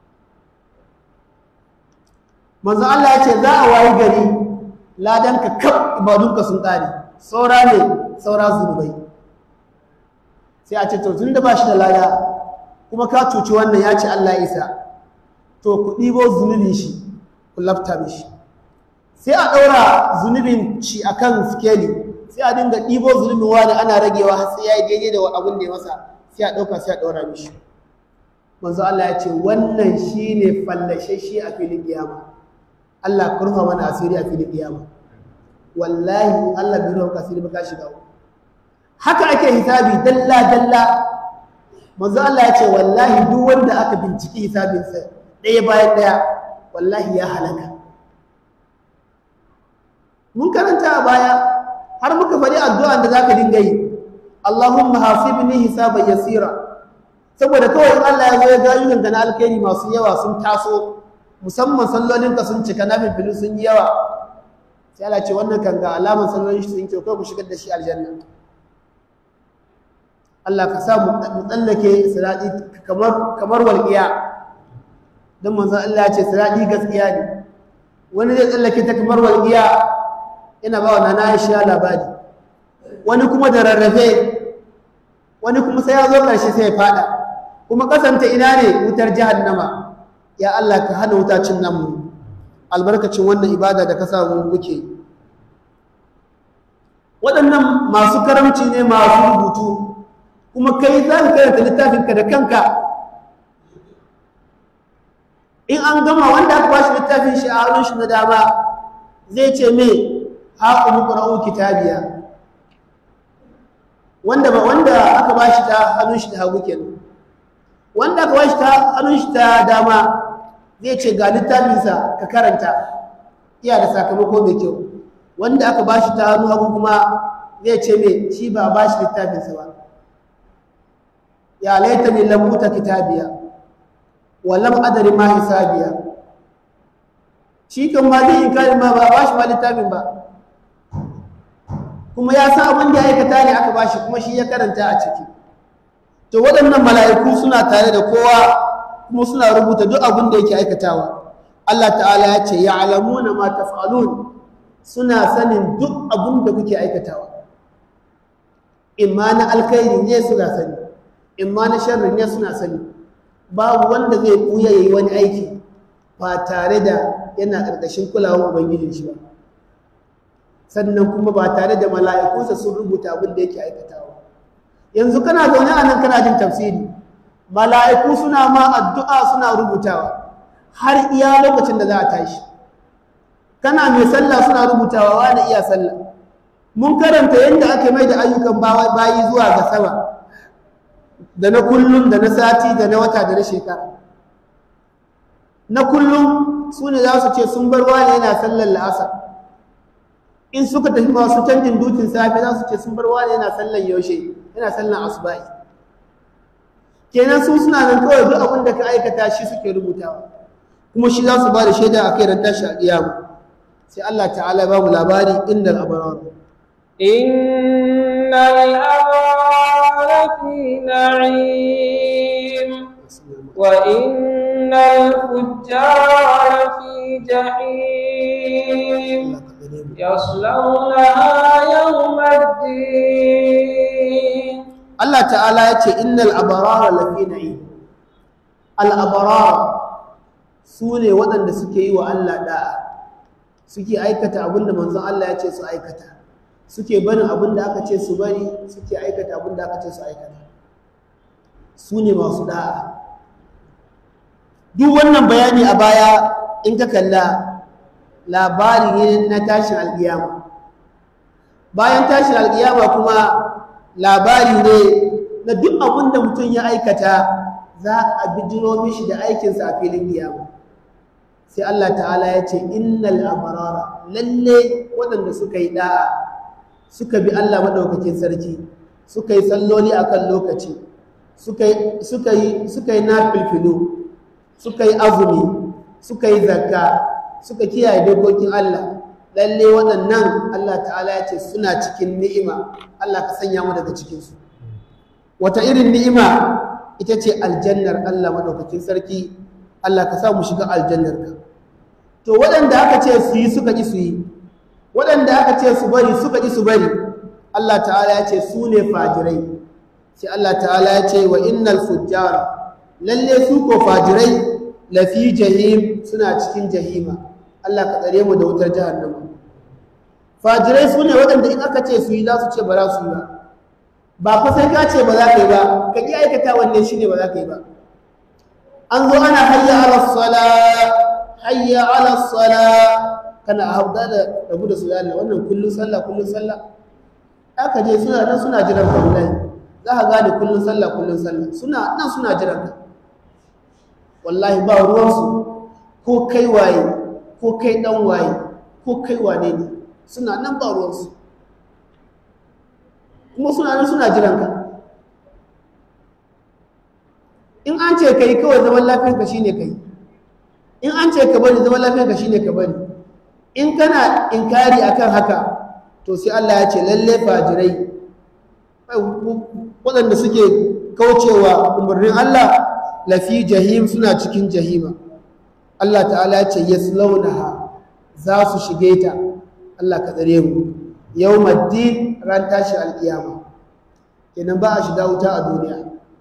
manzo Allah ya ce za a wayi gari ladanka kaf ibadunka sun ƙare saura ne saura zunubai sai a ce to tun da ba shi da lada kuma ka cuci wannan ya ce Allah isa to ku ɗibo zunubin shi ku lafta mishi sai a ɗaura zunubin shi a kan skeli sai a dinga ɗibo zunubin wani ana ragewa har sai ya yi daidai da abin da ya masa sai a ɗauka sai a ɗaura mishi manzo Allah ya ce wannan shi ne fallashe shi a filin kiyama Allah kurfa mana asiri a filin kiyama wallahi Allah bai ruwa kasiri ba ka shiga haka ake hisabi dalla dalla manzo Allah ya ce wallahi duk wanda aka binciki hisabinsa ɗaya bayan ɗaya wallahi ya halaka mun karanta a baya har muka faɗi addu'an da zaka dinga yi Allahumma hasibni hisaban yasira saboda kawai in Allah ya zo ya ga ayyukan na alkhairi masu yawa sun taso musamman sallolinka sun cika na filfilu sun yi yawa sai Allah ce wannan kan ga alaman sallolin shi sun kyau kai ku shigar da shi aljanna Allah ka sa mu tsallake sirati kamar kamar walqiya dan manzon Allah ya ce sirati gaskiya ne wani zai tsallake ta kamar walqiya ina ba wa nana Aisha labari wani kuma da rarrafe wani kuma sai ya zo karshe sai ya fada kuma kasanta ina ne wutar jahannama ya Allah ka hana wutacin nan mu albarkacin wannan ibada da ka samu muke waɗannan masu karamci ne masu rubutu kuma kai za ka karanta littafinka da kanka in an gama wanda aka bashi littafin shi a hannun shi na dama zai ce me ha umqra'u kitabiya wanda ba wanda aka bashi ta hannun shi ta hagu kenan wanda aka bashi ta hannun shi ta dama zai ce ga littafinsa ka karanta iya da sakamako mai kyau wanda aka bashi ta hannu hagu kuma zai ce me shi ba bashi littafinsa ba ya laita ni lam uta kitabiya wa lam adri ma hisabiya shi kan ma zai inkari ma ba bashi ma littafin ba kuma ya sa abin da ya aikata ne aka bashi kuma shi ya karanta a ciki to waɗannan mala'iku suna tare da kowa kuma suna rubuta duk abin da yake aikatawa Allah ta'ala ya ce ya'lamuna ma taf'alun suna sanin duk abin da kuke aikatawa imma na alkhairi ne suna sani imma na sharri ne suna sani babu wanda zai kuya yayi wani aiki ba tare da yana ƙarƙashin kulawar ubangijin shi ba sannan kuma ba tare da mala'ikunsa sun rubuta abin da yake aikatawa yanzu kana zaune a nan kana jin tafsiri mala'iku suna ma addu'a suna rubutawa har iya lokacin da za a tashi kana mai sallah suna rubutawa wani iya sallah mun karanta yadda ake mai da ayyukan bayi zuwa ga sama da na kullum da na sati da na wata da na shekara na kullum su ne za su ce sun bar wani yana sallar la'asar in suka tafi masu canjin dukin safe za su ce sun bar wani yana sallar yaushe yana sallar asuba'i kenan su suna nan kawai duk abin da ka aikata shi suke rubutawa kuma shi za su ba da shaida a kai ran tashi a ƙiyamu sai Allah ta'ala ba mu labari innal abrar innal abrar fi na'im wa innal fujjara fi jahim yaslawnaha yawma الدين Allah ta'ala ya ce innal abarara lafi na'im al abarara su ne waɗanda suke yi wa Allah da'a suke aikata abinda manzon Allah ya ce su aikata suke barin abinda aka ce su bari suke aikata abinda aka ce su aikata su ne masu da'a duk wannan bayani a baya in ka kalla labari ne na tashin alƙiyama bayan tashin alƙiyama kuma labari ne na duk abin da mutum ya aikata za a bijiro mishi da aikinsa a filin kiyama sai Allah ta'ala ya ce innal abarara lalle waɗanda suka yi da'a suka bi Allah maɗaukakin sarki suka yi salloli akan lokaci suka yi suka yi nafilfilu suka yi azumi suka yi zakka suka kiyaye dokokin Allah lalle waɗannan Allah ta'ala ya ce suna cikin ni'ima Allah ka sanya mu daga cikinsu wata irin ni'ima ita ce aljannar Allah maɗaukakin sarki Allah ka sa mu shiga aljannar ka to waɗanda aka ce su yi suka ƙi su yi waɗanda aka ce su bari suka ƙi su bari Allah ta'ala ya ce su ne fajirai sai Allah ta'ala ya ce wa innal fujjara lalle su ko fajirai lafi jahim suna cikin jahima Allah ka tsare mu da wutar jahannama fajirai su ne waɗanda in aka ce su yi za su ce ba za su yi ba ba fa sai ka ce ba za ka yi ba ka ƙi aikata wanne shi ne ba za ka yi ba an zo ana hayya ala sala hayya ala sala kana a hauda da rabu da su da Allah wannan kullun sallah kullun sallah aka je suna nan suna jiran ka wallahi za ka gane kullun sallah kullun sallah suna nan suna jiran ka wallahi ba ruwansu ko kai waye ko kai dan waye ko kai wane ne suna nan ba ruwansu kuma suna nan suna jiran ka in an ce kai kawai zaman lafiyarka shine kai in an ce ka bari zaman lafiyarka shine ka bari in kana inkari akan haka to sai Allah ya ce lalle fajirai waɗanda suke kaucewa umarnin Allah lafi jahim suna cikin jahima Allah ta'ala ya ce yaslaunaha za su shige ta Allah ka tsare mu yawmaddin ran tashi alkiyama kenan ba a shiga wuta a duniya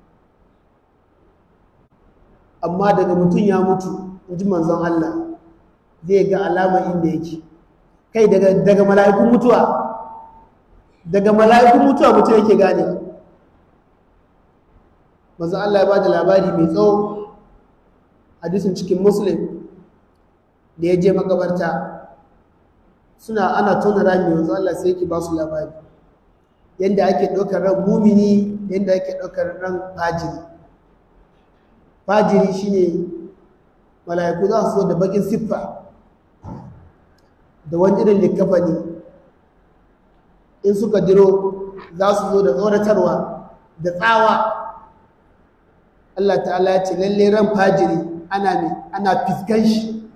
amma daga mutum ya mutu inji manzon Allah zai ga alama inda yake kai daga daga mala'ikun mutuwa daga mala'ikun mutuwa mutum yake gane manzon Allah ya bada labari mai tsawo hadisin cikin muslim da ya je makabarta suna ana tona rami yanzu Allah sai yake ba su labari yadda ake ɗaukar ran mumini yadda ake ɗaukar ran fajiri fajiri shine mala'iku za su zo da bakin siffa da wani irin likafani in suka diro za su zo da tsoratarwa da tsawa Allah ta'ala ya ce lalle ran fajiri ana ne ana fiskan shi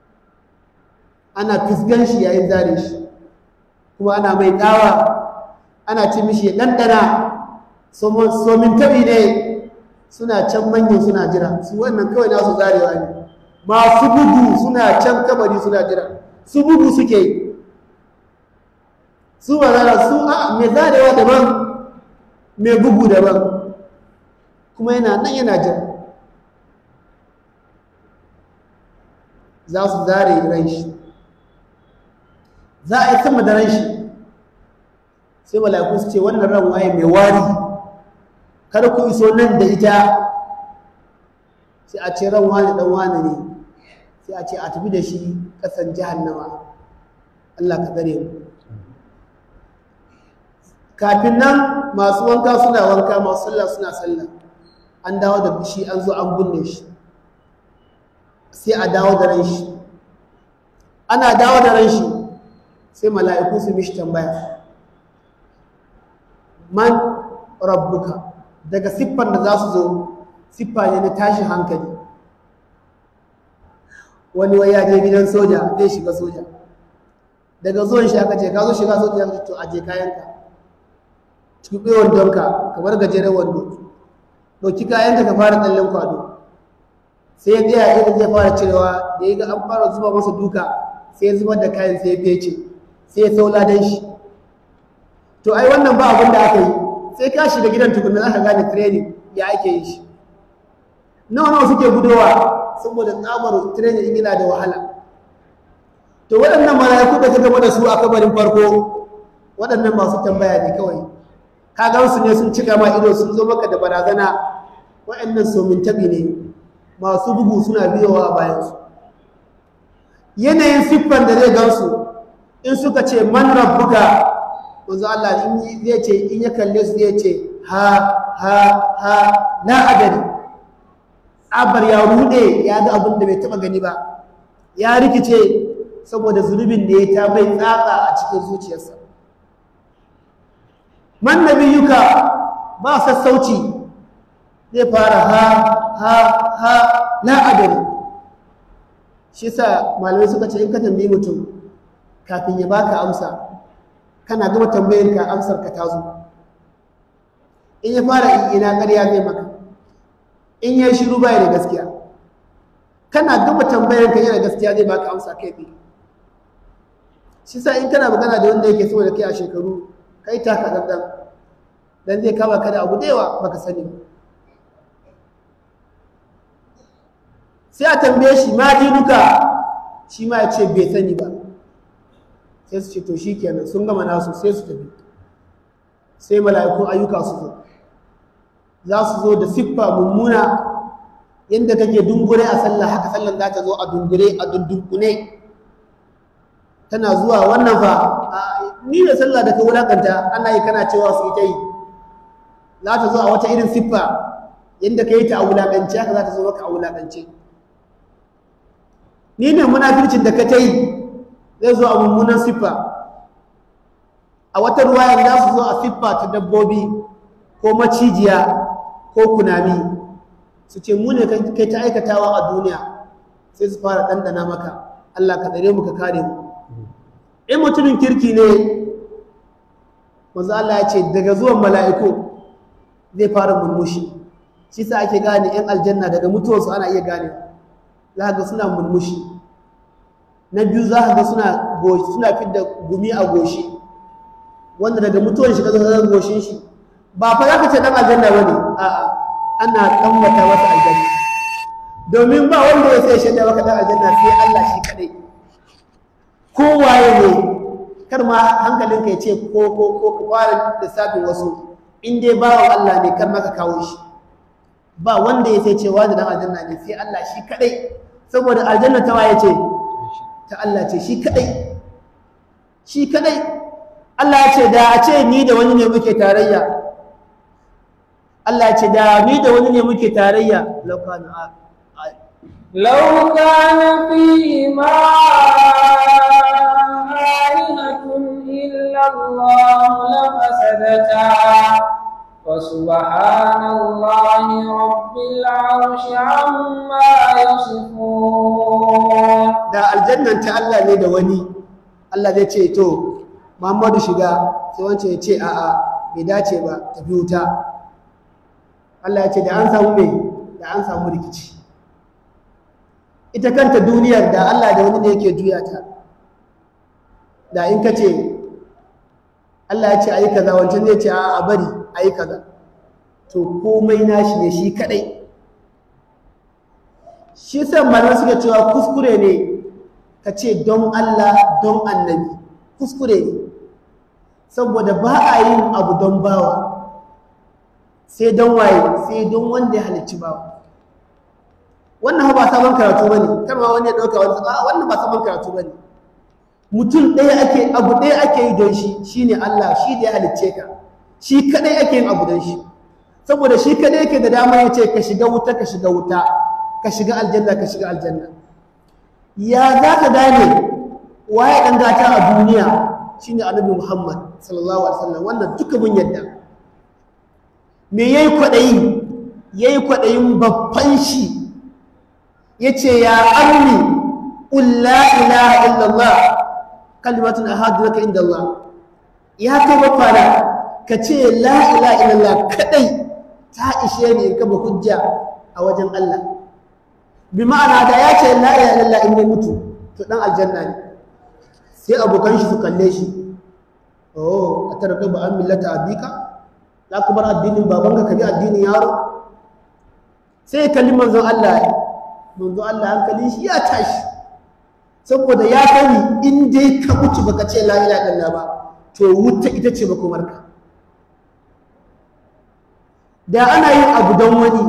ana fiskan shi yayin zare shi kuma ana mai tsawa ana ce mishi ya ɗanɗana somin tabi ne suna can manyan suna jira su wannan kawai nasu zarewa ne masu bugu suna can kabari suna jira su bugu suke yi su ba zara su a mai zarewa daban mai bugu daban kuma yana nan yana jira za su zare ran shi za a yi sama da ran shi sai mala'iku su ce wannan ran waye mai wari kar ku iso nan da ita sai a ce ran wani dan wani ne sai a ce a tafi da shi kasan jahannama Allah ka tsare mu kafin nan masu wanka suna wanka masu sallah suna sallah an dawo da shi an zo an binne shi sai a dawo da ran shi ana dawo da ran shi sai mala'iku su mishi tambaya man rabbuka daga siffar da za su zo siffa ne na tashin hankali wani wai ya je gidan soja zai shiga soja daga zuwan shi aka ce ka zo shiga soja ya to aje kayanka tuɓe wandonka kamar gajeren wando ɗauki kayanka ka fara tsallen kwado sai ya tsaya idan zai fara cirewa da ya ga an fara zuba masa duka sai ya zubar da kayan sai ya fece sai ya saula don shi to ai wannan ba abin da aka yi sai ka shiga gidan tukunna za ka gane training ya ake yi shi nawa nawa suke gudowa saboda tsabar training in yana da wahala to waɗannan mala'iku da ka gaba da su a kabarin farko waɗannan masu tambaya ne kawai ka gan su ne sun cika ma ido sun zo maka da barazana waɗannan somin tabi ne masu bugu suna biyowa a bayansu yanayin siffan da zai gansu in suka ce man rabbuka manzo Allah in zai ce in ya kalle su zai ce ha ha ha na adari abar ya rude ya ga abin da bai taba gani ba ya rikice saboda zunubin da ya ta bai tsatsa a cikin zuciyarsa man nabiyuka ba sassauci zai fara ha ha ha na adari shi sa malamai suka ce in ka tambayi mutum kafin ya baka amsa kana gama tambayar ka amsar ka tazo in ya fara ina ƙarya zai maka in ya shiru baya da gaskiya kana gama tambayar ka yana gaskiya zai baka amsa kai tsaye shi sa in kana magana da wanda yake sama da kai a shekaru kai taka dandan dan zai kama ka da abu da yawa baka sani ba sai a tambaye shi ma dinuka shi ma ya ce bai sani ba sai su ce to shi kenan sun gama nasu sai su tafi sai mala'ikun ayyuka su zo za su zo da siffa mummuna yadda kake dungure a sallah haka sallan za ta zo a dungure a dundunkune tana zuwa wannan fa ni da sallah da ka wulakanta ana yi kana cewa su ita yi za ta zo a wata irin siffa yadda ka yi ta a wulakance haka za ta zo maka a wulakance ni ne munafircin da ka ta yi zai zo a mummunan siffa a wata ruwayar za su zo a siffa ta dabbobi ko macijiya ko kunami su ce mu ne kai ta aikatawa a duniya sai su fara ɗanɗana maka Allah ka tsare mu ka kare mu in mutumin kirki ne wanzu Allah ya ce daga zuwan mala'iku zai fara murmushi shi sa ake gane 'yan aljanna daga mutuwarsu ana iya gane za ga suna murmushi na biyu za ka ga suna suna fidda gumi a goshi wanda daga mutuwar shi ka zo goshin shi ba fa za ka ce dan aljanna ba ne a'a ana kammata masa aljanna domin ba wanda ya sai shaida maka dan aljanna sai Allah shi kadai kowaye ne kar ma hankalinka ya ce ko ko ko ka fara lissafin wasu in dai bawan Allah ne kar maka kawo shi ba wanda ya sai cewa da dan aljanna ne sai Allah shi kadai saboda aljanna ta waye ce ta Allah ce shi kadai shi kadai Allah ya ce da a ce ni da wani ne muke tarayya Allah ya ce da ni da wani ne muke tarayya laukana لو كان فيهما آلهة إلا الله لفسدتا فسبحان الله رب العرش عما يصفون da aljannan ta Allah ne da wani Allah zai ce to Muhammadu shiga sai wancan ya ce a'a bai dace ba tafi wuta Allah ya ce da an samu mai da an samu rikici ita kanta duniyar da Allah da wani ne yake juya ta da in ka ce Allah ya ce ayi kaza wancan zai ce a bari ayi kaza to komai nashi ne shi kadai shi san malamai suka cewa kuskure ne ka ce don Allah don annabi kuskure ne saboda ba a yin abu don bawa sai don waye sai don wanda ya halicci bawa wannan ba sabon karatu bane kar ma wani ya dauka wani a wannan ba sabon karatu bane mutum ɗaya ake abu ɗaya ake yi don shi shine Allah shi da ya halicce ka shi kadai ake yin abu don shi saboda shi kadai yake da damar ya ce ka shiga wuta ka shiga wuta ka shiga aljanna ka shiga aljanna ya za ka gane waye ɗan gata a duniya shine annabi Muhammad sallallahu alaihi wasallam wannan duka mun yadda me yayi kwadayi yayi kwadayin babban shi yace ya ammi qul la ilaha illallah kalimatun ahadu laka inda Allah ya kai bafara ka ce la ilaha illallah kadai ta ishe ni in kaba hujja a wajen Allah bi ma'ana da ya ce la ilaha illallah in ya mutu to dan aljanna ne sai abokan shi su kalle shi oh a tarka ba an millata abika za ka bar addinin babanka ka bi addinin yaro sai kalli manzon Allah manzon Allah hankalin shi ya tashi saboda ya sani in dai ka mutu baka ce la ilaha illallah ba to wuta ita ce makomarka da ana yin abu don wani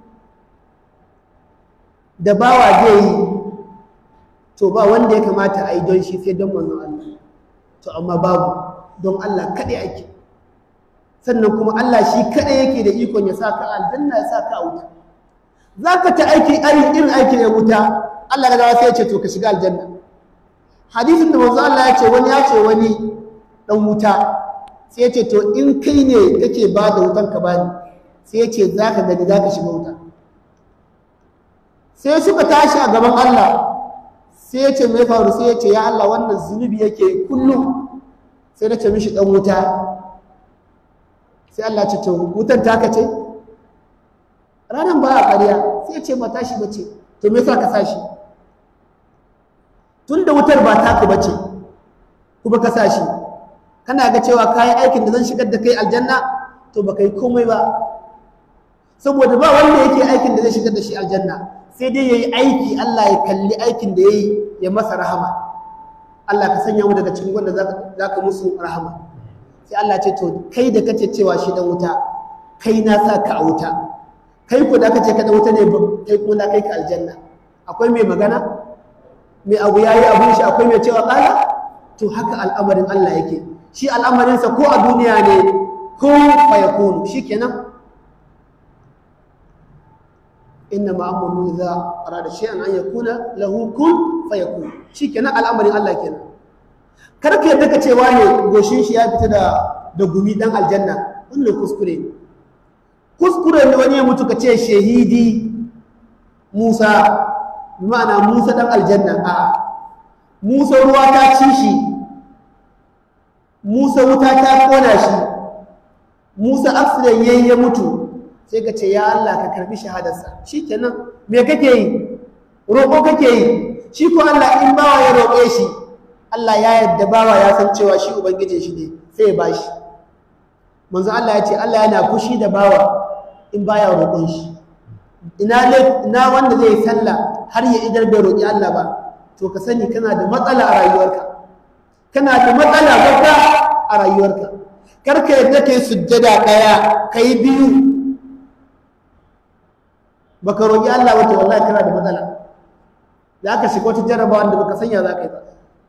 da bawa zai yi to ba wanda ya kamata a yi don shi sai don manzon Allah to amma babu don Allah kaɗai ake sannan kuma Allah shi kaɗai yake da ikon ya sa ka aljanna ya sa ka a wuta za ka ta aiki irin aikin ya wuta Allah ga sai ya ce to ka shiga aljanna hadisin da manzo Allah ya ce wani ya ce wani dan wuta sai ya ce to in kai ne kake ba da wutan ka bani sai ya ce za ka gani za ka shiga wuta sai suka tashi a gaban Allah sai ya ce mai faru sai ya ce ya Allah wannan zunubi yake kullum sai na ce mishi dan wuta sai Allah ce to wutan taka ce ranar ba a ƙarya sai ya ce ba tashi ba ce to me yasa ka sashi tun da wutar ba taka ba ce kuma ka sashi kana ga cewa kayan aikin da zan shigar da kai aljanna to ba kai komai ba saboda ba wanda yake aikin da zai shigar da shi aljanna sai dai yayi aiki Allah ya kalli aikin da yayi ya masa rahama Allah ka sanya mu daga cikin wanda zaka musu rahama sai Allah ce to kai da kace cewa shi dan wuta kai na sa ka a wuta kai ko da kace ka dan wuta ne kai ko na kai ka aljanna akwai mai magana mai abu yayi abun shi akwai mai cewa kala to haka al'amarin Allah yake shi al'amarinsa ko a duniya ne ko fa yakunu shikenan إنما أمره إذا أراد شيئا أن يكون له كن فيكون شي kenan al'amarin Allah kenan kar ka yadda ka cewa ne goshin shi ya fita da da gumi dan aljanna wannan kuskure ne kuskure ne wani ya mutu ka ce shahidi Musa bi ma'ana Musa dan aljanna a Musa ruwa ta ci shi Musa wuta ta kona shi Musa accident yayi ya mutu sai ka ce ya Allah ka karbi shahadarsa shi kenan me kake yi roƙo kake yi shi ko Allah in bawa ya roƙe shi Allah ya yadda bawa ya san cewa shi ubangijin shi ne sai ya bashi manzo Allah ya ce Allah yana fushi da bawa in baya roƙon shi ina ina wanda zai sallah har ya idar bai roƙi Allah ba to ka sani kana da matsala a rayuwarka kana da matsala babba a rayuwarka kar ka yadda kai sujjada ɗaya kai biyu baka roƙi Allah wata wallahi kana da matsala za ka shiga wata jarrabawa da baka sanya za ka yi ba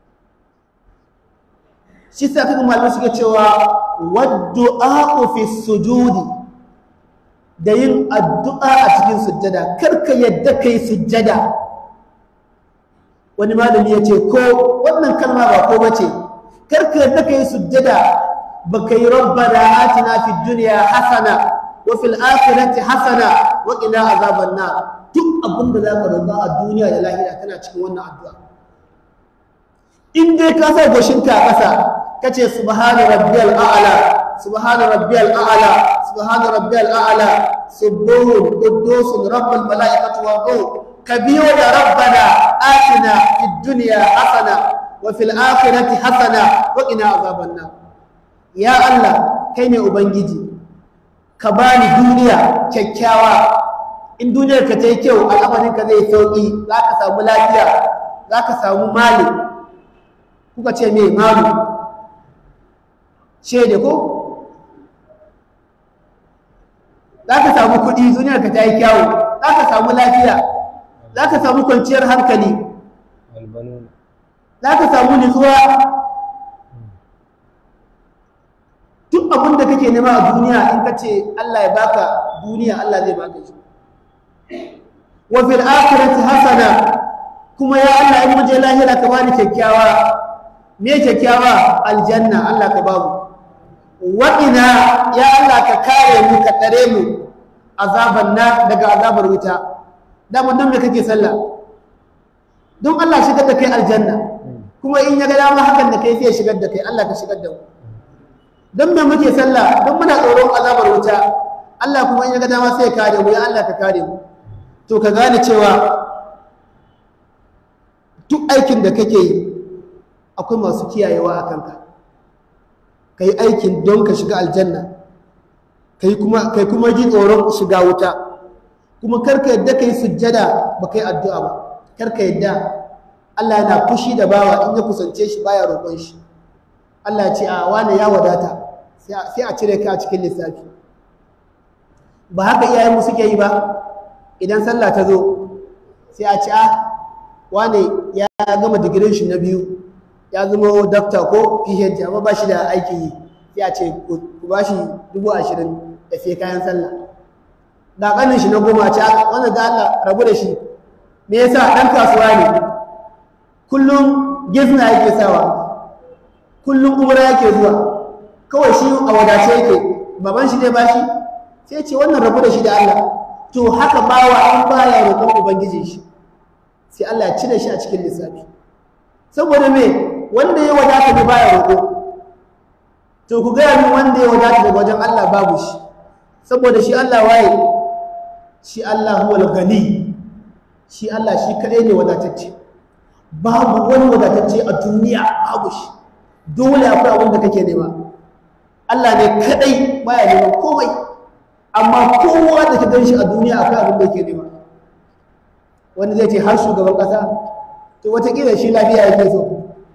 shi sa kaga malamai suke cewa waddu'a fi sujudi da yin addu'a a cikin sujjada karka yadda kai sujjada wani malami ya ce ko wannan kalma ba ko bace karka yadda kai sujjada baka yi rabbana atina fid dunya hasana wa fil akhirati hasana wa qina azaban nar duk abinda zaka roƙa a duniya da lahira kana cikin wannan addu'a in dai ka sa goshinka a ƙasa kace subhana rabbiyal a'la subhana rabbiyal a'la subhana rabbiyal a'la subuhun quddusun rabbul malaikati wa ruh kabiyo da rabbana atina fid dunya hasana wa fil akhirati hasana wa qina azaban nar ya allah kai ne ubangiji ka bani duniya kyakkyawa in duniyar ka ta yi kyau al'amarin ka zai sauki za ka samu lafiya za ka samu mali kuka ce me malu shaida ko za ka samu kuɗi duniyar ka ta yi kyawu za ka samu lafiya za ka samu kwanciyar hankali za ka samu nutsuwa duk abin da kake nema a duniya in ka ce Allah ya baka duniya Allah zai baka shi wa fil akhirati hasana kuma ya Allah in muje lahira ka bani kyakkyawa me kyakkyawa aljanna Allah ka babu waɗina ya Allah ka kare mu ka tsare mu azaban na daga azabar wuta dama don me kake sallah don Allah shigar da kai aljanna kuma in ya ga dama hakan da kai sai shigar da kai Allah ka shigar da mu don me muke sallah don muna tsoron azabar wuta Allah kuma in ya ga dama sai ya kare mu ya Allah ka kare mu to ka gane cewa duk aikin da kake yi akwai masu kiyayewa a kanka ka yi aikin don ka shiga aljanna kai kuma kai kuma ji tsoron shiga wuta kuma karka yadda kai sujjada ba kai addu'a ba karka yadda Allah yana fushi da bawa in ya kusance shi baya roƙon shi Allah ya ce a wane ya wadata sai a cire ka a cikin lissafi ba haka iyayen mu suke yi ba idan sallah ta zo sai a ce a wane ya gama digirin shi na biyu ya zama dakta ko phd amma ba shi da aiki yi sai a ce ku ba shi dubu ashirin da sai kayan sallah da ƙanin shi na goma ce wanda da Allah rabu da shi me yasa ɗan kasuwa ne kullum gizna yake sawa kullum umra yake zuwa kawai shi a wadace yake baban shi ne ba shi sai ce wannan rabu da shi da Allah to haka bawa an baya roƙon ubangiji shi sai Allah ya cire shi a cikin lissafi saboda me wanda ya wadata ne baya roƙo to ku gaya min wanda ya wadata daga wajen Allah babu shi saboda shi Allah waye shi Allah huwal gani shi Allah shi kadai ne wadatacce babu wani wadatacce a duniya babu shi dole akwai abin da kake nema Allah ne kadai baya neman komai amma kowa da ka gan shi a duniya akwai abin da yake nema wanda zai ce har shugaban ƙasa to watakila shi lafiya yake so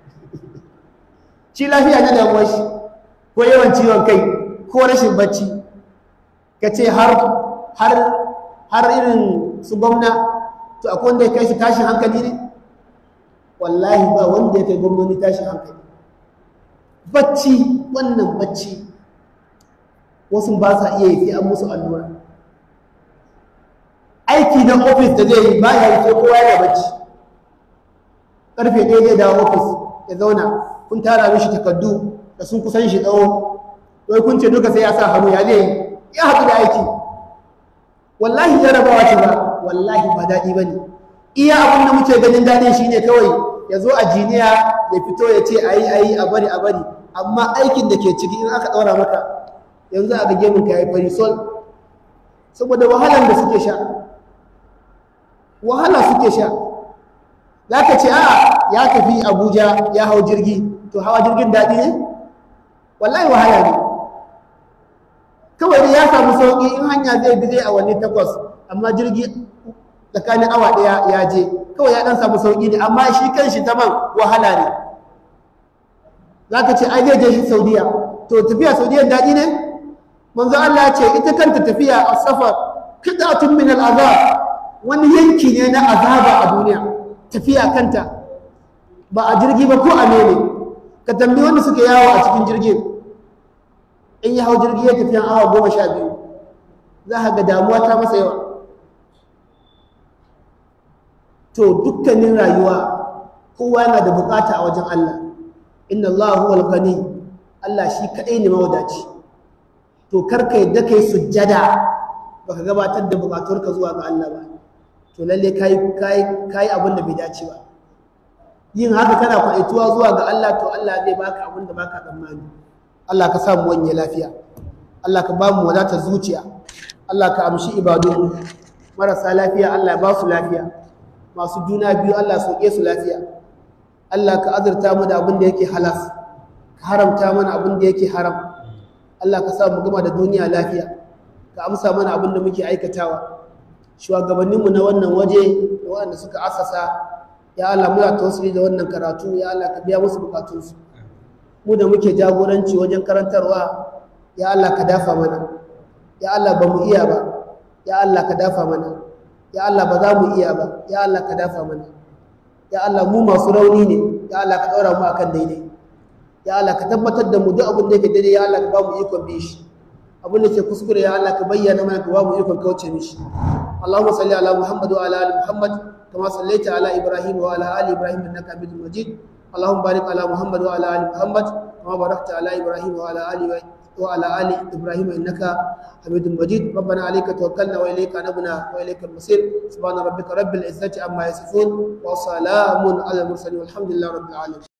shi lafiya na damuwar shi ko yawan ciwon kai ko rashin bacci ka ce har har har irin su gwamna to akwai wanda ya kai shi tashin hankali ne wallahi ba wanda ya kai gwamnoni tashin hankali bacci wannan bacci wasu ba sa iya yi sai an musu allura aiki na ofis da zai yi ba ya yi sai kowa yana bacci karfe ɗaya zai dawo ofis ya zauna kun tara mishi takardu da sun kusan shi tsawo wai kun ce duka sai ya sa hannu ya zai yi ya haɗu da aiki wallahi jarabawa ce ba wallahi ba daɗi ba ne iya abin da muke ganin daɗin shi ne kawai ya zo a jiniya ya fito ya ce a yi a yi a bari a bari amma aikin da ke ciki in aka ɗaura maka yanzu a ga gemun ka ya yi fari sol saboda wahalar da suke sha wahala suke sha za ka ce a ya tafi abuja ya hau jirgi to hawa jirgin daɗi ne wallahi wahala ne kawai da ya samu sauƙi in hanya zai bi zai awanni takwas amma jirgi tsakanin awa ɗaya ya je kawai ya ɗan samu sauƙi ne amma shi kan shi ta man wahala ne za ka ce ai zai je shi saudiya to tafiya saudiya daɗi ne manzo Allah ce ita kanta tafiya a safar kidatun min al'azab wani yanki ne na azaba a duniya tafiya kanta ba a jirgi ba ko a mene ka tambayi wanda suke yawo a cikin jirgin in ya hau jirgi ya tafiya awa goma sha biyu za ka ga damuwa ta masa yawa to dukkanin rayuwa kowa yana da bukata a wajen Allah inna Allah huwal ghani Allah shi kadai ne mawadaci to karka yadda kai sujjada baka gabatar da bukaturka zuwa ga Allah ba to lalle kai kai kai abin da bai dace ba yin haka kana kwaituwa zuwa ga Allah to Allah zai baka abin da baka tsammani Allah ka samu wanye lafiya Allah ka ba mu wadatar zuciya Allah ka amshi ibadun marasa lafiya Allah ya ba su lafiya masu juna biyu Allah sauke su lafiya Allah ka azurta mu da abin da yake halas ka haramta mana abin da yake haram Allah ka sa mu gama da duniya lafiya ka amsa mana abin da muke aikatawa shugabanninmu na wannan waje da waɗanda suka asasa ya Allah muna tawassuli da wannan karatu ya Allah ka biya musu bukatunsu mu da muke jagoranci wajen karantarwa ya Allah ka dafa mana ya Allah ba mu iya ba ya Allah ka dafa mana ya Allah ba za mu iya ba ya Allah ka dafa mana ya Allah mu masu rauni ne ya Allah ka ɗaura mu akan daidai ya Allah ka tabbatar da mu duk abin da yake daidai ya Allah ka ba mu ikon bi shi abin da ke kuskure ya Allah ka bayyana mana ka ba mu ikon kauce mishi Allahumma salli ala Muhammad wa ala ali Muhammad kama sallaita ala Ibrahim wa ala ali Ibrahim innaka Hamidum Majid Allahumma barik ala Muhammad wa ala ali Muhammad kama barakta ala Ibrahim wa ala ali وعلى آل إبراهيم إنك حميد مجيد ربنا عليك توكلنا وإليك نبنا وإليك المصير سبحان ربك رب العزة عما يصفون وسلام على المرسلين والحمد لله رب العالمين